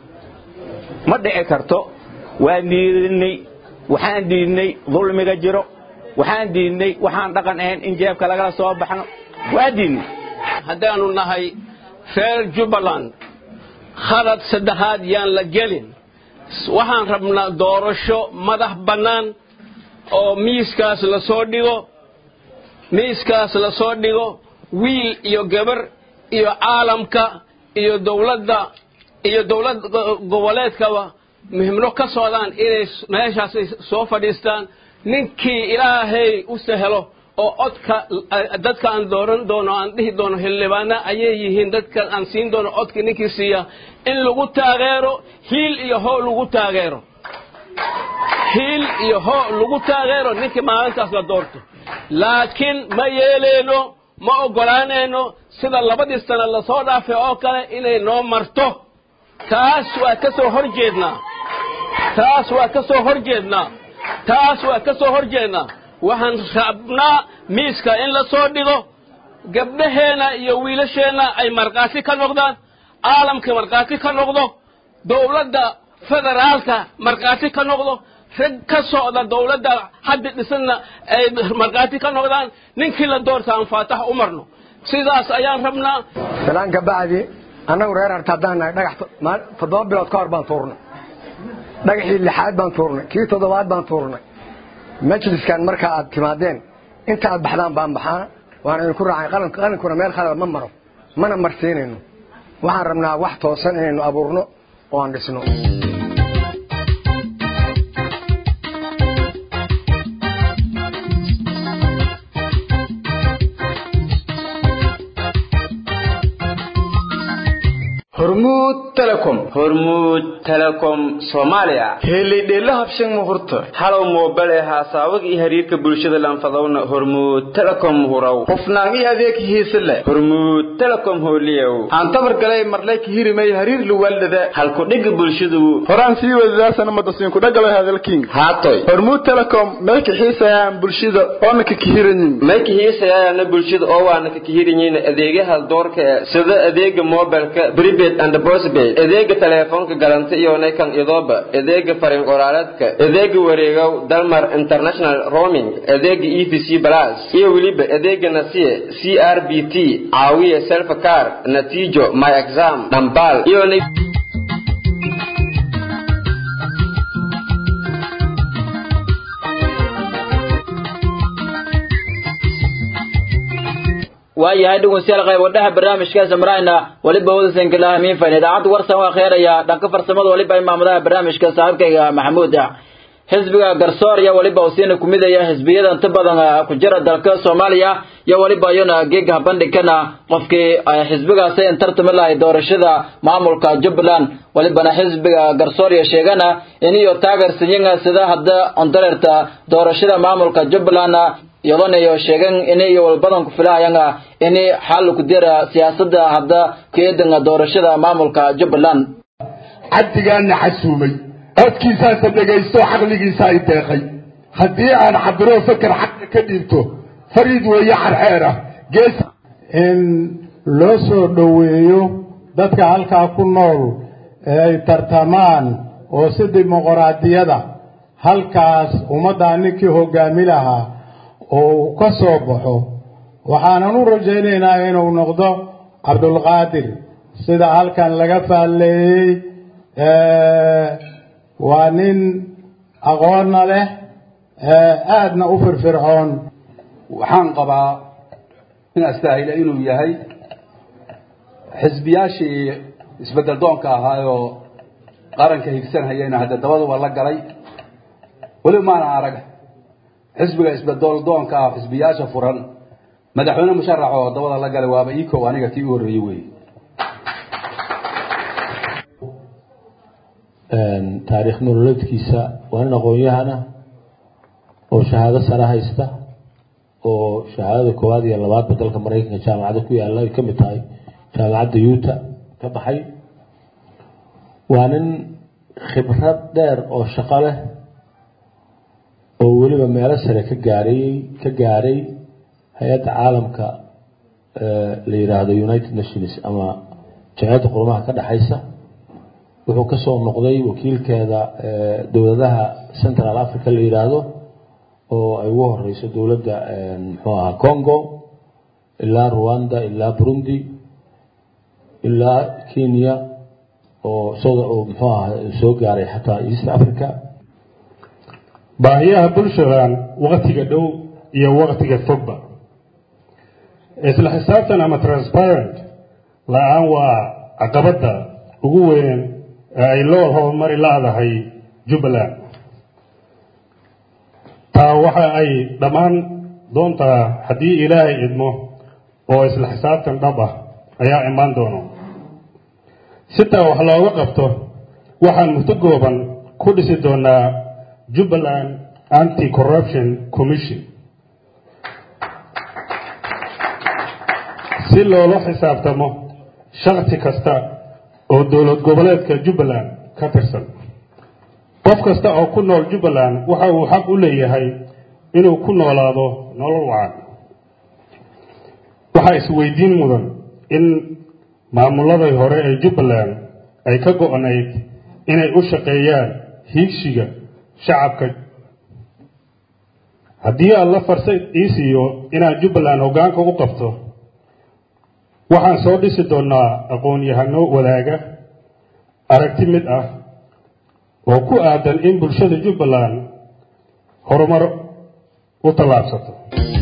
[SPEAKER 13] ma dhici karto waan diidinay waxaan diidnay dulmiga jiro waxaan diidnay waxaan dhaqan ahayn in jeebka lagala soo baxno waa diidnay
[SPEAKER 14] haddaanu nahay reer jubbaland khalad saddexaad yaan la gelin waxaan rabnaa doorasho madax bannaan oo miiskaas la soo dhigo miiskaas la soo dhigo wiil iyo gabar iyo caalamka iyo dawladda iyo dawlad goboleedkaba muhimno ka socdaan inay meeshaas soo fadhiistaan ninkii ilaahay u sahelo oo codka dadka aan dooran doono aan dhihi doono xildhibaana ayay yihiin dadka aan siin doono codka ninkii siiya in lagu taageero hiil iyo hoo lagu taageero hiil iyo hoo lagu taageero ninkii maalintaas la doorto laakiin ma yeeleyno ma oggolaanayno sida labadii sano lasoo dhaafay oo kale inay noo marto taas waa ka soo hor jeednaa taas waa ka soo hor jeednaa taas waa ka soo hor jeednaa waxaan rabnaa miiska in la soo dhigo gabdhaheenna iyo wiilasheenna ay markhaati ka noqdaan caalamka markhaati ka noqdo dowladda federaalka markhaati ka noqdo rag ka socda dowladda hadda dhisanna ay markhaati ka noqdaan ninkii la doorta aan faatax u marno sidaas ayaan rabnaa
[SPEAKER 15] salaan ka bacdi annagu reer harta haddaan nahay dhagax toddoba bilood ka hor baan tuurnay dhagaxii lixaad baan tuurnay kii toddobaad baan tuurnay majliskan marka aad timaadeen inta aad baxdaan baan baxaa waana idinku raacay qalinkuna meel khalada ma maro mana marsiinayno waxaan rabnaa wax toosan inaynu abuurno oo aan dhisno
[SPEAKER 3] hormuud telecom hormuud telecom soomaaliya helidheela habshan muhurta halow moobel ee haasaawada iyo xiriirka bulshada lanfadowna hormuud telecom huraw hufnaan iyo adeeg hiise leh hormuud telecom hooliyow aan tabar galay marlay kihirimay hariir luwaldada halku dhiga bulshadu
[SPEAKER 16] horaan sii wadaasana madasiinku dhagalo hadalkiin
[SPEAKER 3] haatoy
[SPEAKER 16] hormuud telecom may kaxiisayaan bulshada oona ka kihiranyin
[SPEAKER 3] may kaxiisayaana bulshada oo waana ka kihiranyin adeegyaha doorka ee sida adeega mobilka prepaid and postpaid adeega teleefoonka galanta iyo naykan idooba adeega fariin qoraaleedka adeega wareegow dalmar international roaming adeega e v c plus iyo weliba adeega nasiye c r b t caawiye self car natiijo my exam dhambaal iyo
[SPEAKER 1] waayahay dhegeystayaal qayb wadhaha barnaamijkaas marayna waliba wadasanka lahamiin fayn idaacadda warsan waa kheeraya dhanka farsamada waliba imaamadaha barnaamijka saaxiibkayga maxamuud xisbiga garsoor iyo waliba usiina kumidaya xisbiyada inta badan ku jira dalka soomaaliya iyo waliba iyana geega bandhigkana qofkii xisbigaasi intartami lahay doorashada maamulka jubbaland walibana xisbiga garsoor iyo sheegana iniyo taageersanyaga sida hadda ondareerta doorashada maamulka jubbaland iyadoonayo sheegan inay walbadan ku filahayanga inay xal ku dira siyaasadda hadda keedanga doorashada maamulka jubbaland
[SPEAKER 17] cabdigaana xasuumay codkiisaasa dhegaysto caqligiisa ay deeqay haddii aan cabiro faker xaqa ka dhiibto fariid weeye xarxeera gees
[SPEAKER 18] in loo soo dhoweeyo dadka halkaa ku nool ee ay tartamaan oo si dimuqraadiyada halkaas ummaddaa ninkii hogaami lahaa oo uu ka soo baxo waxaanan u rajaynaynaa inuu noqdo cabdulqaadir sida halkan laga faalleeyey waa nin aqoonna leh aadna u firfircoon
[SPEAKER 19] waxaan qabaa in astaahila inuu yahay xisbiyaashii isbedel doonka ahaayoo qaranka higsanhayayna hadda dabaduba la galay weliba maana arag xisbiga isbedel doonka ah xisbiyaasha furan madaxweyne musharax oo dabada la galay waaba ikow aniga tii u horreeyey wey
[SPEAKER 20] taariikh nololeedkiisa waa nin aqoon-yahana oo shahaado sare haysta oo shahaadada koowaad iyo labaadba dalka maraykanka jaamacada ku yaalla ay ka mid tahay jaamacadda yuuta ka baxay waa nin khibrad dheer oo shaqo leh oo weliba meelo sare ka gaaray ka gaaray hay-adda caalamka la yidhaahdo united nations ama jamciyadda qurumaha ka dhexaysa wuxuu ka soo noqday wakiilkeeda dowladaha central africa la yidhaahdo oo ay ugu horeyso dowladda muxuu ahaa congo ilaa rwanda ilaa burundi ilaa kenya oo isagoo oo muxuu ahaa soo gaaray xataa east africa
[SPEAKER 18] baahiyaha bulshadan waktiga dhow iyo waktiga fogba isla xisaabtan ama transparent la-aan waa caqabadda ugu weyn ee ay loo horumari laadahay jubbaland taa waxa ay dhammaan
[SPEAKER 21] doontaa haddii ilaahay idmo oo isla xisaabtan dhab ah ayaa imaan doono sitaa wax looga qabto waxaan muddo gooban ku dhisi doonaa jubbaland anti corruption commission si loola xisaabtamo shakhsi kasta oo dowlad goboleedka jubbaland ka tirsan qof kasta oo ku nool jubbaland waxa uu xaq u leeyahay inuu ku noolaado nolol wacan waxaa isweydiin mudan in maamuladii hore ee jubbaland ay ka go-nayd inay u shaqeeyaan hiigsiga shacabka haddii alla farsad ii siiyo inaan jubbaland hoggaanka u qabto waxaan soo dhisi doonaa aqoon-yahano wadaaga aragti mid ah oo ku aadan in bulshada jubbaland horumar u tallaabsato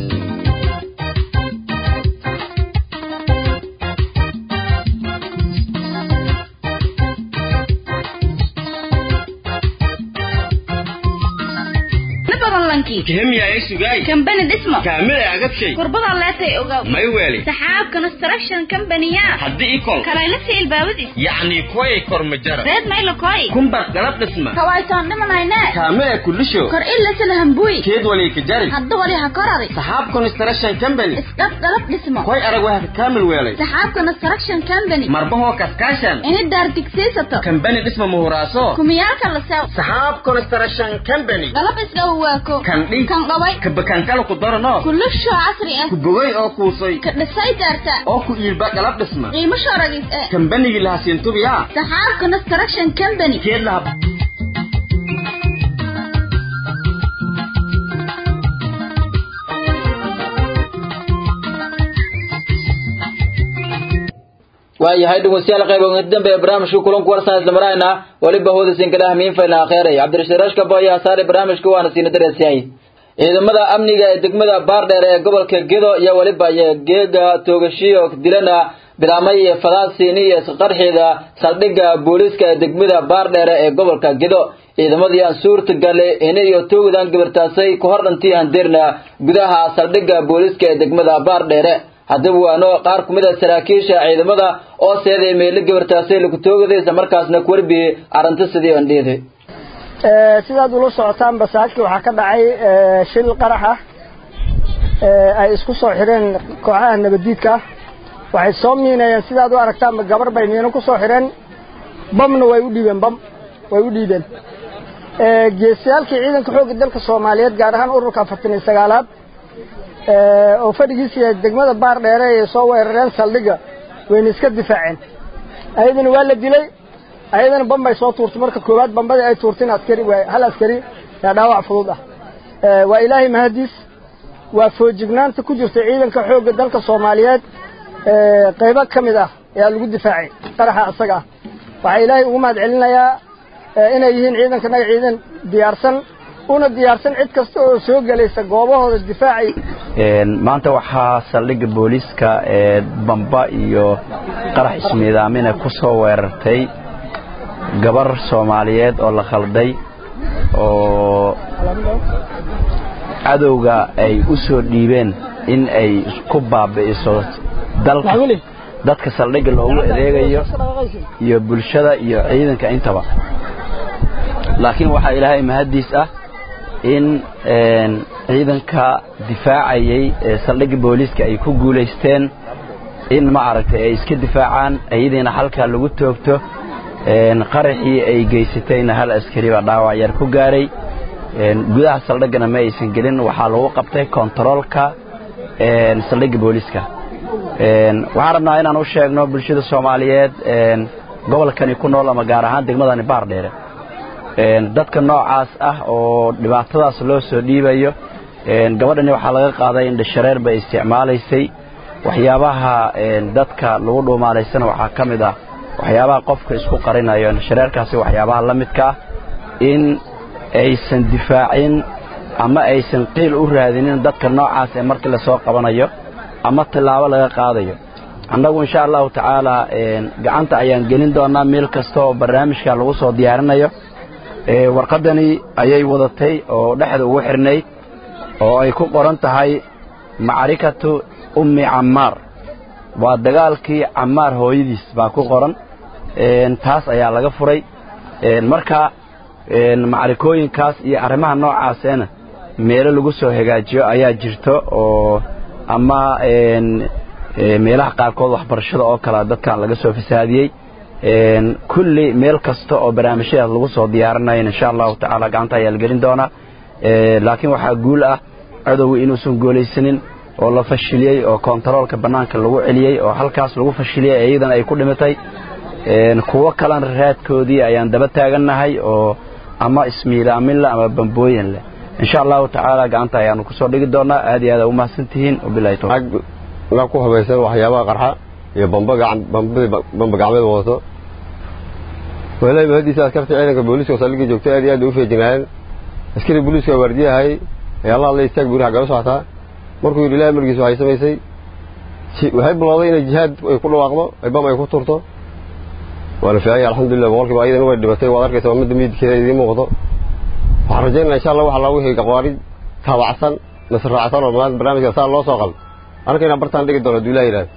[SPEAKER 4] kihemya ay sugay
[SPEAKER 22] kambani dhismo
[SPEAKER 4] kaamil ay agabshay
[SPEAKER 22] kurbada leetay ogaw
[SPEAKER 4] may weeli
[SPEAKER 22] saxaab construction company-ya
[SPEAKER 4] haddii ikol
[SPEAKER 22] kalaylasi ilbaabadiis
[SPEAKER 4] yacni kuway kormajara
[SPEAKER 22] reed maylo koy
[SPEAKER 4] kumbar galab dhisma
[SPEAKER 22] kawaytoon dhimanayne
[SPEAKER 4] kaamil ay kulisho
[SPEAKER 22] kor ilasala hambuy
[SPEAKER 4] keed wali ka jari
[SPEAKER 22] hadda wali ha korari
[SPEAKER 4] saxaab construction company
[SPEAKER 22] isdhab galab dhismo
[SPEAKER 4] koy arag waa ka kaamil weelay
[SPEAKER 22] saxaab construction company
[SPEAKER 4] marbahoo kaskaashan
[SPEAKER 22] ini daar digsiisato
[SPEAKER 4] kambani dhisma muhuraaso
[SPEAKER 22] kumiyaalka la sew
[SPEAKER 4] saxaab construction company
[SPEAKER 22] galab isga waako
[SPEAKER 4] kandhi
[SPEAKER 22] kan qabay
[SPEAKER 4] kabakankala ku darano
[SPEAKER 22] kulisho casri ah
[SPEAKER 4] ku bogay oo kuusay
[SPEAKER 22] ka dhisay daarta
[SPEAKER 4] oo ku iilba galab dhisma
[SPEAKER 22] qiimo shooragis eh
[SPEAKER 4] kambanigii lahasiintubiya
[SPEAKER 22] saxaab construction company
[SPEAKER 4] keed laha
[SPEAKER 1] waayahay dhegeystayaal qayb ugu dambe ee barnaamijka kulanku warsan isla marayna waliba hoodasin kala hamiin fayna akhiray cabdirashiid rashka boya saare barnaamijka waana siina dareesyahay ciidamada amniga ee degmada baardheer ee gobolka gedo iyo waliba iyo geega toogashiyo dilana bilaamay iyo fadaasiini iyo isqarxida saldhigga booliiska ee degmada baardheere ee gobolka gedo ciidamadii aan suurtagale ina iyo toogadan gabartaasay ku hor dhantii handeerna gudaha saldhigga booliiska ee degmada baardheere haddaba waano qaar ku mid a saraakiisha ciidamada oo seeday meelo gabartaasay lagu toogaday isla markaasna ku warbiyey arrinta sidii aan dheeday
[SPEAKER 23] sidaad ula socotaan basaajka waxaa ka dhacay shil qarax ah ay isku soo xireen kooxaha nabadiidka ah waxay soo miinayeen sidaad u aragtaanba gabar bay miino ku soo xireen bamna way u dhiibeen bam way u dhiibeen geesiyaalkii ciidanka xoogga dalka soomaaliyeed gaar ahaan ururka afartan iyo sagaalaad oo fadhigiisa degmada baar dheere ay soo weerareen saldhigga wayna iska difaaceen ayadana waa la dilay ayadana bambay soo tuurtay marka koowaad bambadii ay tuurteen askari hal askari yaa dhaawac fudud ah waa ilaahay mahadiis waa foojignaanta ku jirta ciidanka xoogga dalka soomaaliyeed qaybo ka mid ah ayaa lagu difaacay qaraxa isaga ah waxaa ilaahay ugu mahad celinayaa inay yihiin ciidankanaga ciidan diyaarsan una diyaarsan cid kasta oo soo gelaysa goobahooda difaacay
[SPEAKER 24] maanta waxaa saldhigga booliiska ee bamba iyo qarax ismiidaamina ku soo weerartay gabar soomaaliyeed oo la khalday oo cadowga ay u soo dhiibeen in ay ku baabi'iso dalka dadka saldhigga loogu adeegayo iyo bulshada iyo ciidanka intaba laakiin waxaa ilaahay mahaddiis ah in ciidanka difaacayay ee saldhigga booliiska ay ku guulaysteen in ma aragtay ay iska difaacaan iyadiina halkaa lagu toogto qaraxii ay geysatayna hal askari baa dhaawac yar ku gaaray gudaha saldhiggana ma aysan gelin waxaa lagu qabtay kontaroolka saldhigga booliiska waxaan rabnaa inaan u sheegno bulshada soomaaliyeed gobolkani ku nool ama gaar ahaan degmadani baardheere dadka noocaas ah oo dhibaatadaas loo soo dhiibayo gabadhani waxaa laga qaaday in dhashareer bay isticmaalaysay waxyaabaha dadka lagu dhuumaalaysana waxaa ka mid ah waxyaabaha qofka isku qarinayo dhashareerkaasi waxyaabaha la midka ah in aysan difaacin ama aysan qiil u raadinin dadka noocaas ee markii lasoo qabanayo ama tillaabo laga qaadayo annagu insha allahu tacaala gacanta ayaan gelin doonaa meel kasta oo barnaamijka lagu soo diyaarinayo warqaddani ayay wadatay oo dhexda ugu xidhnayd oo ay ku qoran tahay macrikatu ummi cammaar waa dagaalkii cammaar hooyadiis baa ku qoran taas ayaa laga furay marka macrikooyinkaas iyo arrimaha noocaasena meelo lagu soo hagaajiyo ayaa jirto oo ama meelaha qaarkood waxbarashada oo kale dadkan laga soo fasaadiyey kulli meel kasta oo barnaamijyadaas lagu soo diyaarinayo insha allahu tacaala gacanta ayaa la gelin doonaa laakiin waxaa guul ah cadowga inuusan goolaysanin oo la fashiliyey oo kontaroolka bannaanka lagu celiyey oo halkaas lagu fashiliyey iyadana ay ku dhimatay kuwo kalena raadkoodii ayaan daba taagannahay oo ama ismiilaaminle ama bambooyin leh insha allahu tacaala gacanta ayaanu kusoo dhigi doonaa aad iyo aad aa umahadsantihiin wabilahi tawfiiq
[SPEAKER 2] la ku habaysan waxyaabaha qarxa iyo bamba gacan bambadii bamba gacmeed wadato walahi mahadiisa askarta ciidanka booliiska oo saldhigii joogtay aad iyo aad bay u feejinaayeen askari booliiska waardiyahay ayaa la hadlay istaag buuri xaggala socotaa markuu yidhi ilahi amarkiisa waxay samaysay waxay bilowday inay jihaad ay ku dhawaaqdo ay bam ay ku turto waana fiicanya alxamdulilah boqolkiiba ayadana way dhibatay waad arkaysa ummadda miidkeeda idiin muuqdo waxaan rajaynaa insha allah waxa loogu higay aqwaari taabacsan nasr raacsan oo maanta barnaamijka saa loo soo qal anaka inaan bartaan dhigi doono hadduu ilaah yidhahdo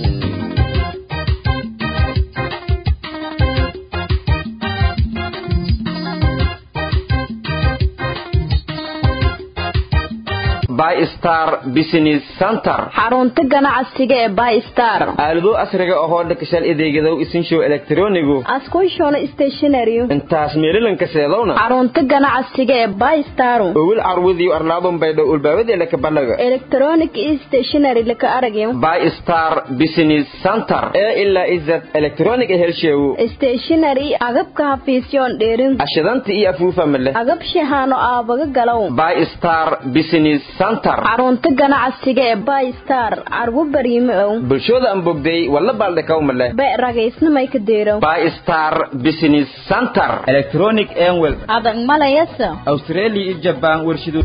[SPEAKER 3] bystar business center
[SPEAKER 10] xarunta ganacsiga ee bystar
[SPEAKER 3] aalado asriga ahoo dhakashal adeegadow isinshow elektronigu
[SPEAKER 10] askushona stationary
[SPEAKER 3] intaas meelilanka seedowna
[SPEAKER 10] xarunta ganacsiga ee bystar
[SPEAKER 3] owil carwudiyo arlaadun baydhow ulbaawadeela kabalaga
[SPEAKER 10] electronic stationary laka aragyo
[SPEAKER 3] bystar business center ee ilaa izad electronic helsheewu
[SPEAKER 10] stationary agabka hafiisyoon dheerin
[SPEAKER 3] ashidanta iyo afuufa male
[SPEAKER 10] agab shahaano aabaga galow
[SPEAKER 3] bystar business
[SPEAKER 10] xarunta ganacsiga ee bystar carwo bariime ow
[SPEAKER 3] bulshooda aan bogday walla baaldhakawmale
[SPEAKER 10] be ragaysnamay ka deerow
[SPEAKER 3] bystar business center electronic enwel
[SPEAKER 10] adag malayasa
[SPEAKER 3] australia iyo jabaan warshido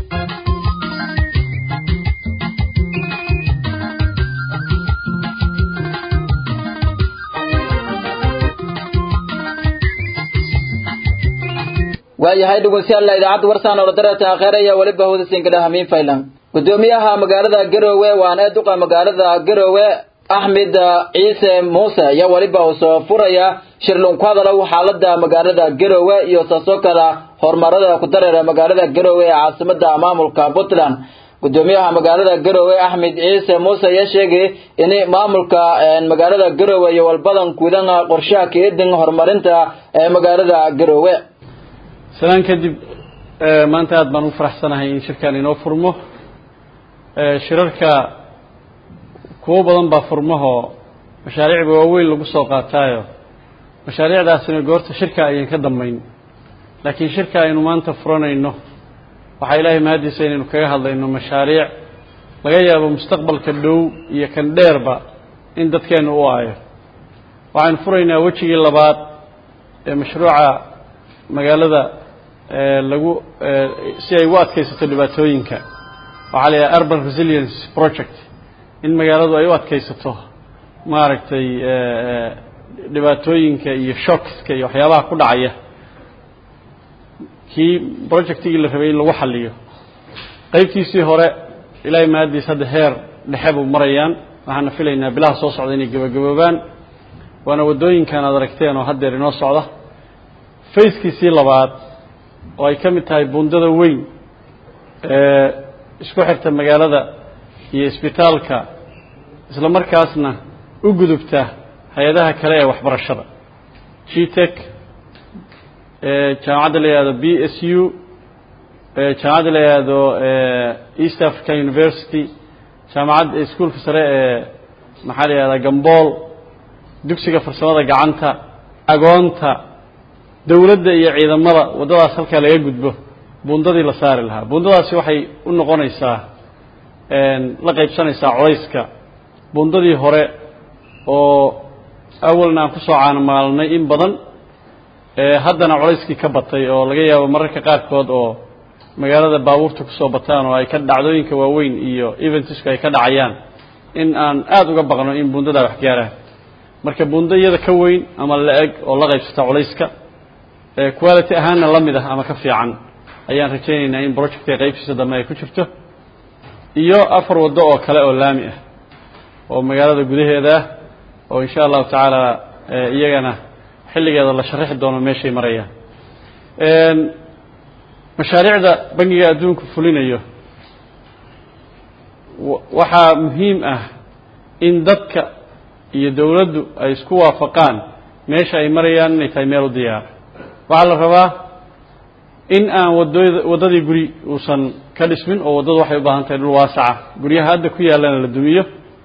[SPEAKER 3] waayahay dhegeystayaal idaacadda warsaan oo darata akhiiraya waliba hawdasinkadha hamiin faylan gudoomiyaha magaalada garowe waana duqa magaalada garowe axmed ciise muuse ayaa weliba uu soo furaya shirlun ku hadalow xaalada magaalada garowe iyo saasoo kala horumarada ku dareera magaalada garowe ee caasimada maamulka puntland gudoomiyaha magaalada garowe axmed ciise muuse ayaa sheegay in maamulka magaalada garowe iyo walbadan gudan qorshaha keedin horumarinta ee magaalada garowe
[SPEAKER 5] salaan kadib maanta aad baan u faraxsanahay in shirkan inoo furmo shirarka kuwo badan baa furmahoo mashaariicba waaweyn lagu soo qaataayo mashaariicdaasina goorta shirka ayaan ka dambayn laakiin shirka aynu maanta furanayno waxaa ilaahay mahadiisa inaynu kaga hadlayno mashaariic laga yaabo mustaqbalka dhow iyo kan dheerba in dadkeennu u aayo waxaynu furaynaa wejigii labaad ee mashruuca magaalada lagu si ay ugu adkaysato dhibaatooyinka waxaa la yidhaha urban resilience project in magaaladu ay u adkaysato maaragtay dhibaatooyinka iyo shockska iyo waxyaabaha ku dhacaya kii projectigii la rabay in lagu xaliyo qeybtiisii hore ilaahay mahadiis hadda heer dhexe buu marayaan waxaana filaynaa bilaha soo socda inay gabagaboobaan waana waddooyinkan aad aragteen oo haddeer inoo socda fayskiisii labaad oo ay ka mid tahay bundada weyn ee isku xirta magaalada iyo isbitaalka isla markaasna u gudubta hay-adaha kale ee waxbarashada g tek jaamacadda la yihahdo b s u jaamacadda la yihahdo east africa university jaamacadda iskuolka sare ee maxaa la yihahdaa gambool dugsiga farsamada gacanta agoonta dowladda iyo ciidamada waddadaas halkaa laga gudbo bundadii la saari lahaa bundadaasi waxay u noqonaysaa la qaybsanaysaa colayska bundadii hore oo awalna aan kusoo caanamaalnay in badan haddana colayskii ka batay oo laga yaabo mararka qaarkood oo magaalada baabuurta kusoo bataan oo ay ka dhacdooyinka waaweyn iyo eventisku ay ka dhacayaan in aan aada uga baqno in bundadaa wax gaaraan marka bunda iyada ka weyn ama la-eg oo la qaybsata colayska quality ahaanna la mid ah ama ka fiican ayaan rajaynaynaa in projectka qaybtiisa dambe ay ku jirto iyo afar waddo oo kale oo laami ah oo magaalada gudaheeda ah oo insha allahu tacaala iyagana xilligeeda la sharaxi doono meeshay marayaan mashaariicda bangiga adduunku fulinayo waxaa muhiim ah in dadka iyo dowladdu ay isku waafaqaan meesha ay marayaan inay tahay meel u diyaar waxaa la rabaa in aan wadooda waddadii guri uusan ka dhismin oo waddadu waxay u baahan tahay dhul waasaca guryaha hadda ku yaallana la dumiyo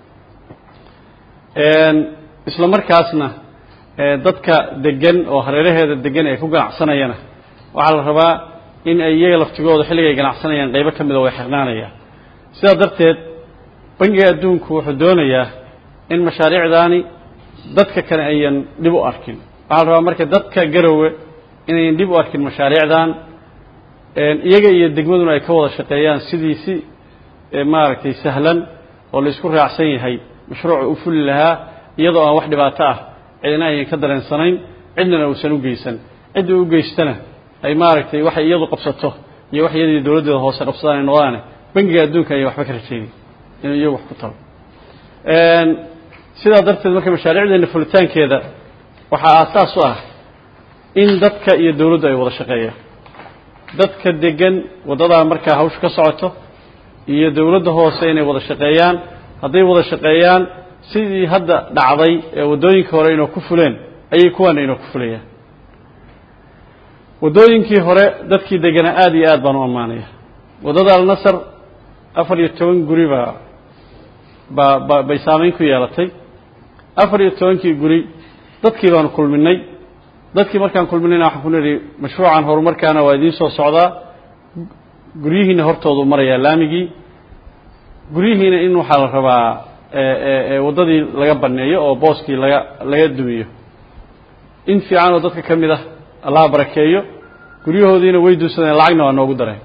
[SPEAKER 5] isla markaasna dadka degan oo hareeraheeda degan ee ku ganacsanayana waxaa la rabaa in ay iyaga laftigooda xilliga ay ganacsanayaan qaybo ka mida way xirnaanayaan sidaa darteed bangiga adduunku wuxuu doonayaa in mashaariicdaani dadka kale ayan dhib u arkin waxaa la rabaa marka dadka garowe inayan dhib u arkin mashaariicdan iyaga iyo degmaduna ay ka wada shaqeeyaan sidii si maaragtay sahlan oo la isku raacsan yahay mashruuca u fuli lahaa iyadoo aan wax dhibaato ah cidina ayan ka dareensanayn cidnana uusan u geysan cidda u geystana ay maaragtay waxay iyadu qabsato iyo wax iyadii dowladdeeda hoose qabsadaan ay noqdaane bangiga adduunka ayan waxba ka rajeynin inuu iyagu wax ku talo sidaa darteed marka mashaariicdeena fulitaankeeda waxaa aasaas u ah in dadka iyo dowladdu ay wada shaqeeyaan dadka degan waddadaa markaa hawshu ka socoto iyo dowladda hoose inay wada shaqeeyaan hadday wada shaqeeyaan sidii hadda dhacday ee waddooyinka hore inoo ku fuleen ayay kuwaana inoo ku fulayaan waddooyinkii hore dadkii deganaa aada iyo aad baan u ammaanaya waddada alnasar afar iyo toban guri baa baa ba bay saameyn ku yeelatay afar iyo tobankii guri dadkii baanu kulminay dadkii markaan kulminayna waxaan ku nidhi mashruucan horumarkaana waa idiin soo socdaa guryihiina hortoodu marayaa laamigii guryihiina in waxaa la rabaa waddadii laga baneeyo oo booskii laga laga dumiyo in fiican oo dadka ka mid ah allaha barakeeyo guryahoodiina way dunsadeen lacagna waa noogu dareen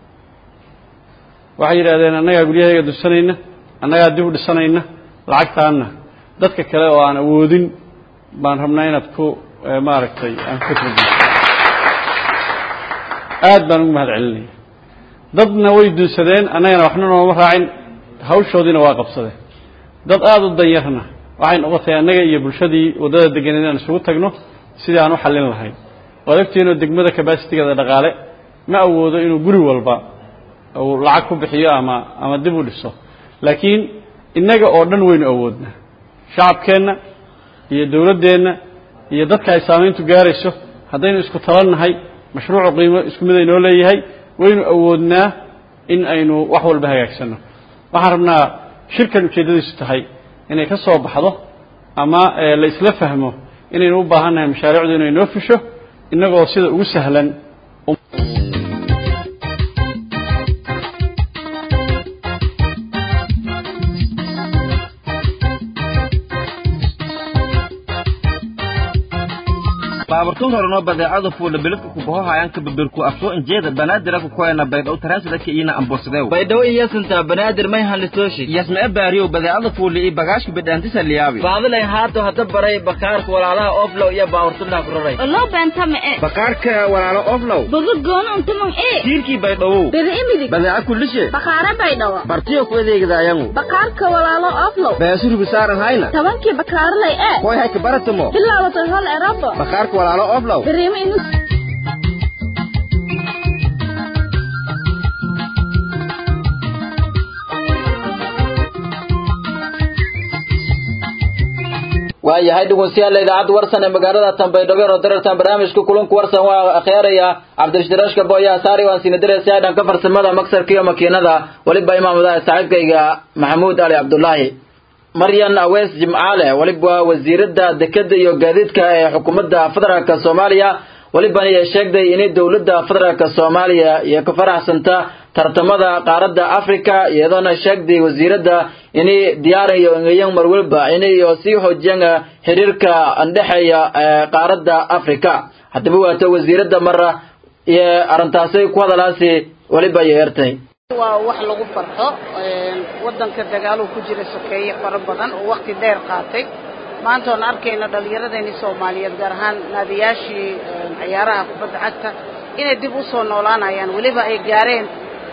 [SPEAKER 5] waxay yidhahdeen annagaa guryahayaga dunsanayna annagaa dib u dhisanayna lacagtaanna dadka kale oo aan awoodin baan rabnaa inaad ku maaragtay aan ku turbiso aad baan ugu mahad celinaya dadna way dunsadeen annagana waxna nooma raacin hawshoodiina waa qabsadeen dad aada u danyarna waxay noqotay annaga iyo bulshadii waddada deganeed aan isugu tagno sidii aan u xallin lahayn waad ogtihiinoo degmada kabasitigeeda dhaqaale ma awoodo inuu guri walba uu lacag ku bixiyo ama ama dib u dhiso laakiin innaga oo dhan waynu awoodnaa shacabkeenna iyo dowladdeenna iyo dadka ay saamayntu gaarayso haddaynu isku talannahay mashruucu qiimo isku mid aynoo leeyahay waynu awoodnaa in aynu wax walba hagaagsanno waxaan rabnaa shirkan ujeeddadiisu tahay inay ka soo baxdo ama la isla fahmo inaynu u baahan nahay mashaariicdu inay noo fusho innagoo sida ugu sahlan
[SPEAKER 4] baaburtun horeno badeecada fuula biladka kubahohayanka babirku afsoo injeeda banaadir kukoena baydhaw taraasida ina ambosadew
[SPEAKER 1] baydhaw iyasanta banaadir may hanlitooshi
[SPEAKER 4] yasmee baariyow badeecada fuuli i bagaashka bidhaantisa liyaabi
[SPEAKER 1] baadilayn haato hada baray bakaarka walaalaha oflow iyo baaburtunaa ku raray
[SPEAKER 22] oloo beenta ma'e
[SPEAKER 4] bakaarka walaalo oflow
[SPEAKER 22] bogo goono untumon ee
[SPEAKER 4] tiirkii baydhawow
[SPEAKER 22] beri imidig
[SPEAKER 4] badeeca kullishe
[SPEAKER 22] bakaara baydhawa
[SPEAKER 4] bartiyo ku adeegidaayangu
[SPEAKER 22] bakaarka walaalo oflow
[SPEAKER 4] beesurubi saaran hayna
[SPEAKER 22] tobankii bakaarlay ee
[SPEAKER 4] koy hayka baratamo
[SPEAKER 22] bilaabatay hol erabo
[SPEAKER 4] bakaarka walaalo oflow
[SPEAKER 22] beriimo inus
[SPEAKER 1] waayahay dhegeystayaal idaacadda warsan ee magaalada Tanbaydhabo oo darartan barnaamijka kulanka warsan waa akhyaraya Cabdirashid Boya Saari waan sina dareysay dhanka farsamada maksarka iyo makiinada waliba imaamada saaxiibkayga Maxamuud Ali Abdullaahi Maryan Awees Jimcaale waliba wasiirada dekada iyo gaadiidka ee xukuumadda federaalka Soomaaliya waliba ay sheegday in dawladda federaalka Soomaaliya iyo ka faraxsanta tartamada qaaradda Afrika iyadoona sheegday wasiirada inay diyaarayo inayaan mar walba inay sii xoojiyaan xiriirka andhaxeeya qaaradda Afrika haddaba waata wasiirada mara iyo arintaasay ku hadalaasi waliba yeertay
[SPEAKER 6] waa wax lagu farxo wadanka dagaalo ku jira sokeeye fara badan oo waqti dheer qaatay maanta oon arkayna dhallinyaradeenii soomaaliyeed gaar ahaan naadiyaashii ciyaaraha kubadda cagta inay dib u soo noolaanayaan weliba ay gaareen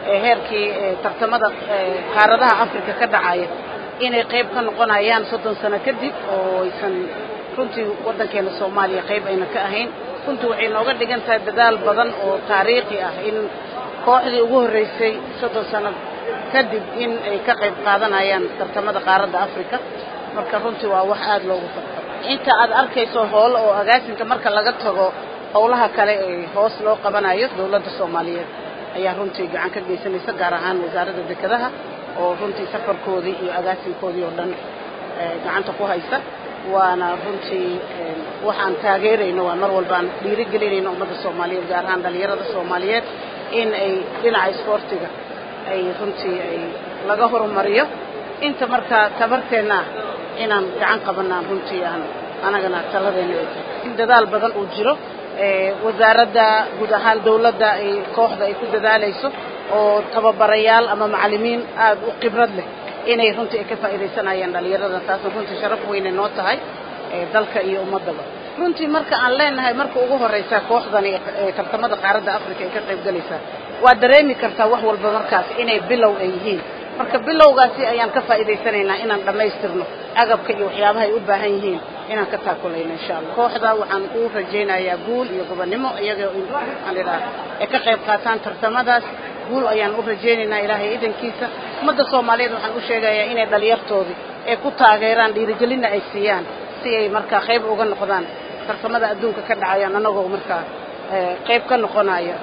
[SPEAKER 6] heerkii tartamada qaaradaha africa ka dhacaya inay qayb ka noqonayaan soddon sano kadib oo aysan runtii waddankeena soomaaliya qayb ayna ka ahayn runtii waxay nooga dhigan tahay dadaal badan oo taariikhi ah in kooxdii ugu horreysay soddon sano kadib in ay ka qayb qaadanayaan tartamada qaaradda africa marka runtii waa wax aada loogu farxo inta aad arkayso hool oo agaasinka marka laga tago howlaha kale ee hoos loo qabanayo dowladda soomaaliyeed ayaa runtii gacan ka geysanaysa gaar ahaan wasaaradda dekedaha oo runtii safarkoodii iyo agaasinkoodii oo dhan gacanta ku haysa waana runtii waxaan taageerayno waa mar walbaan dhiirigelinayno ummadda soomaaliyeed gaar ahaan dhalinyarada soomaaliyeed in ay dhinaca isboortiga ay runtii ay laga horumariyo inta markaa tabarteenna ah inaan gacan qabanaan runtii aan anagana taladeena ay tahay in dadaal badan uu jiro wasaaradda guud ahaan dawladda ay kooxda ay ku dadaalayso oo tababarayaal ama macallimiin aada u khibrad leh inay runtii ay ka faa'iidaysanayaan dhalinyarada taasna runtii sharaf weynay noo tahay dalka iyo ummaddaba runtii marka aan leenahay marka ugu horreysa kooxdani ee tartamada qaaradda africa ay ka qayb galaysaa waa dareemi kartaa wax walba markaas inay bilow ay yihiin marka bilowgaasi ayaan ka faa'iidaysanaynaa inaan dhammaystirno agabka iyo waxyaabaha ay u baahan yihiin inaan ka taakulayno insha allah kooxda waxaan u rajaynayaa guul iyo gobonnimo iyagoo waxaan idhaha ay ka qayb qaataan tartamadaas guul ayaan u rajaynaynaa ilaahay idankiisa ummadda soomaaliyeed waxaan u sheegayaa inay dhalinyartoodii ay ku taageeraan dhiirigelinna ay siiyaan si ay markaa qayb uga noqdaan tartamada adduunka ka dhacayaan annagoo markaa qayb ka noqonaya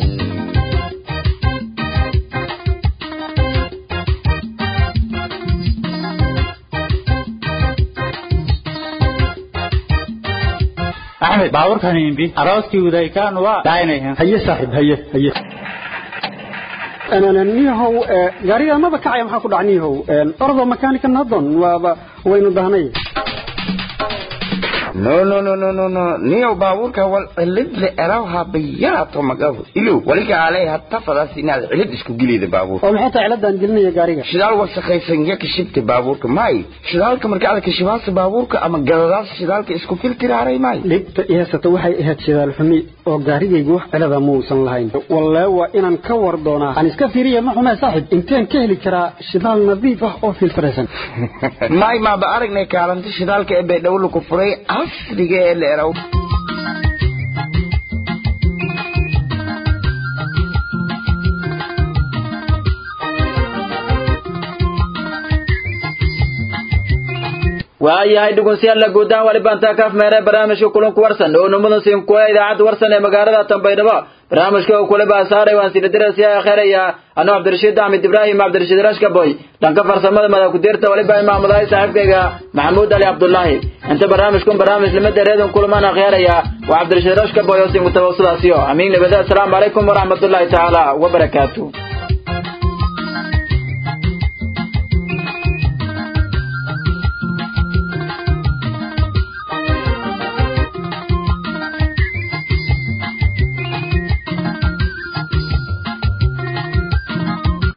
[SPEAKER 7] axmed baabuurkan imbi arooskii udaykaan waa dhaaynayan
[SPEAKER 8] haye saaxiib haye haye niyahow gaariga maba kacaya maxaa ku dhaca niyahow ordo makanika nadon waaba waynu dahnay
[SPEAKER 9] no no no no no no niyow baabuurka wal cilid le erawha bayaato magabu ilow waliga alay hatta fadas inaad cilid isku gelida baabuurka
[SPEAKER 8] oo maxay tahay ciladan gelinaya gaariga
[SPEAKER 9] shidaal wasakhaysan ya kashibta baabuurka may shidaalka marka aad kashibaasa baabuurka ama galadaas shidaalka isku filtiraaray may
[SPEAKER 8] dhibta i haysata waxay ahayd shidaal xumi oo gaarigaygu wax cilada muusan lahayn wallee waa inaan ka war doonaa aan iska fiiriya ma xumee saaxib inteen ka heli karaa shidaal nadiif ah oo filtiraysan
[SPEAKER 9] may maaba aragnay kaalinta shidaalka ee baydhabo lagu furay casriga ee la eraw
[SPEAKER 1] waayahay dhegeystayaal guudaan wali baan taa kaaf meeray barnaamijka kulanku warsan oo numada siin kuwa idaacadda warsan ee magaalada Tanbaydhabo barnaamijka oo kule baa saaray waan sida dirasiya khayraya anoo Cabdirashiid Ahmed Ibrahim Cabdirashiid Rashka boy dhanka farsamada madax ku dirta wali baa imaamadahay saaxiibkayga Maxamuud Ali Cabdullaahi inta barnaamijkan barnaamij lama dareedan kulmaan akhriyaya waa Cabdirashiid Rashka boy oo siin mutawassilasiyo amiin nabada assalamu alaykum wa rahmatullahi ta'ala wa barakatuh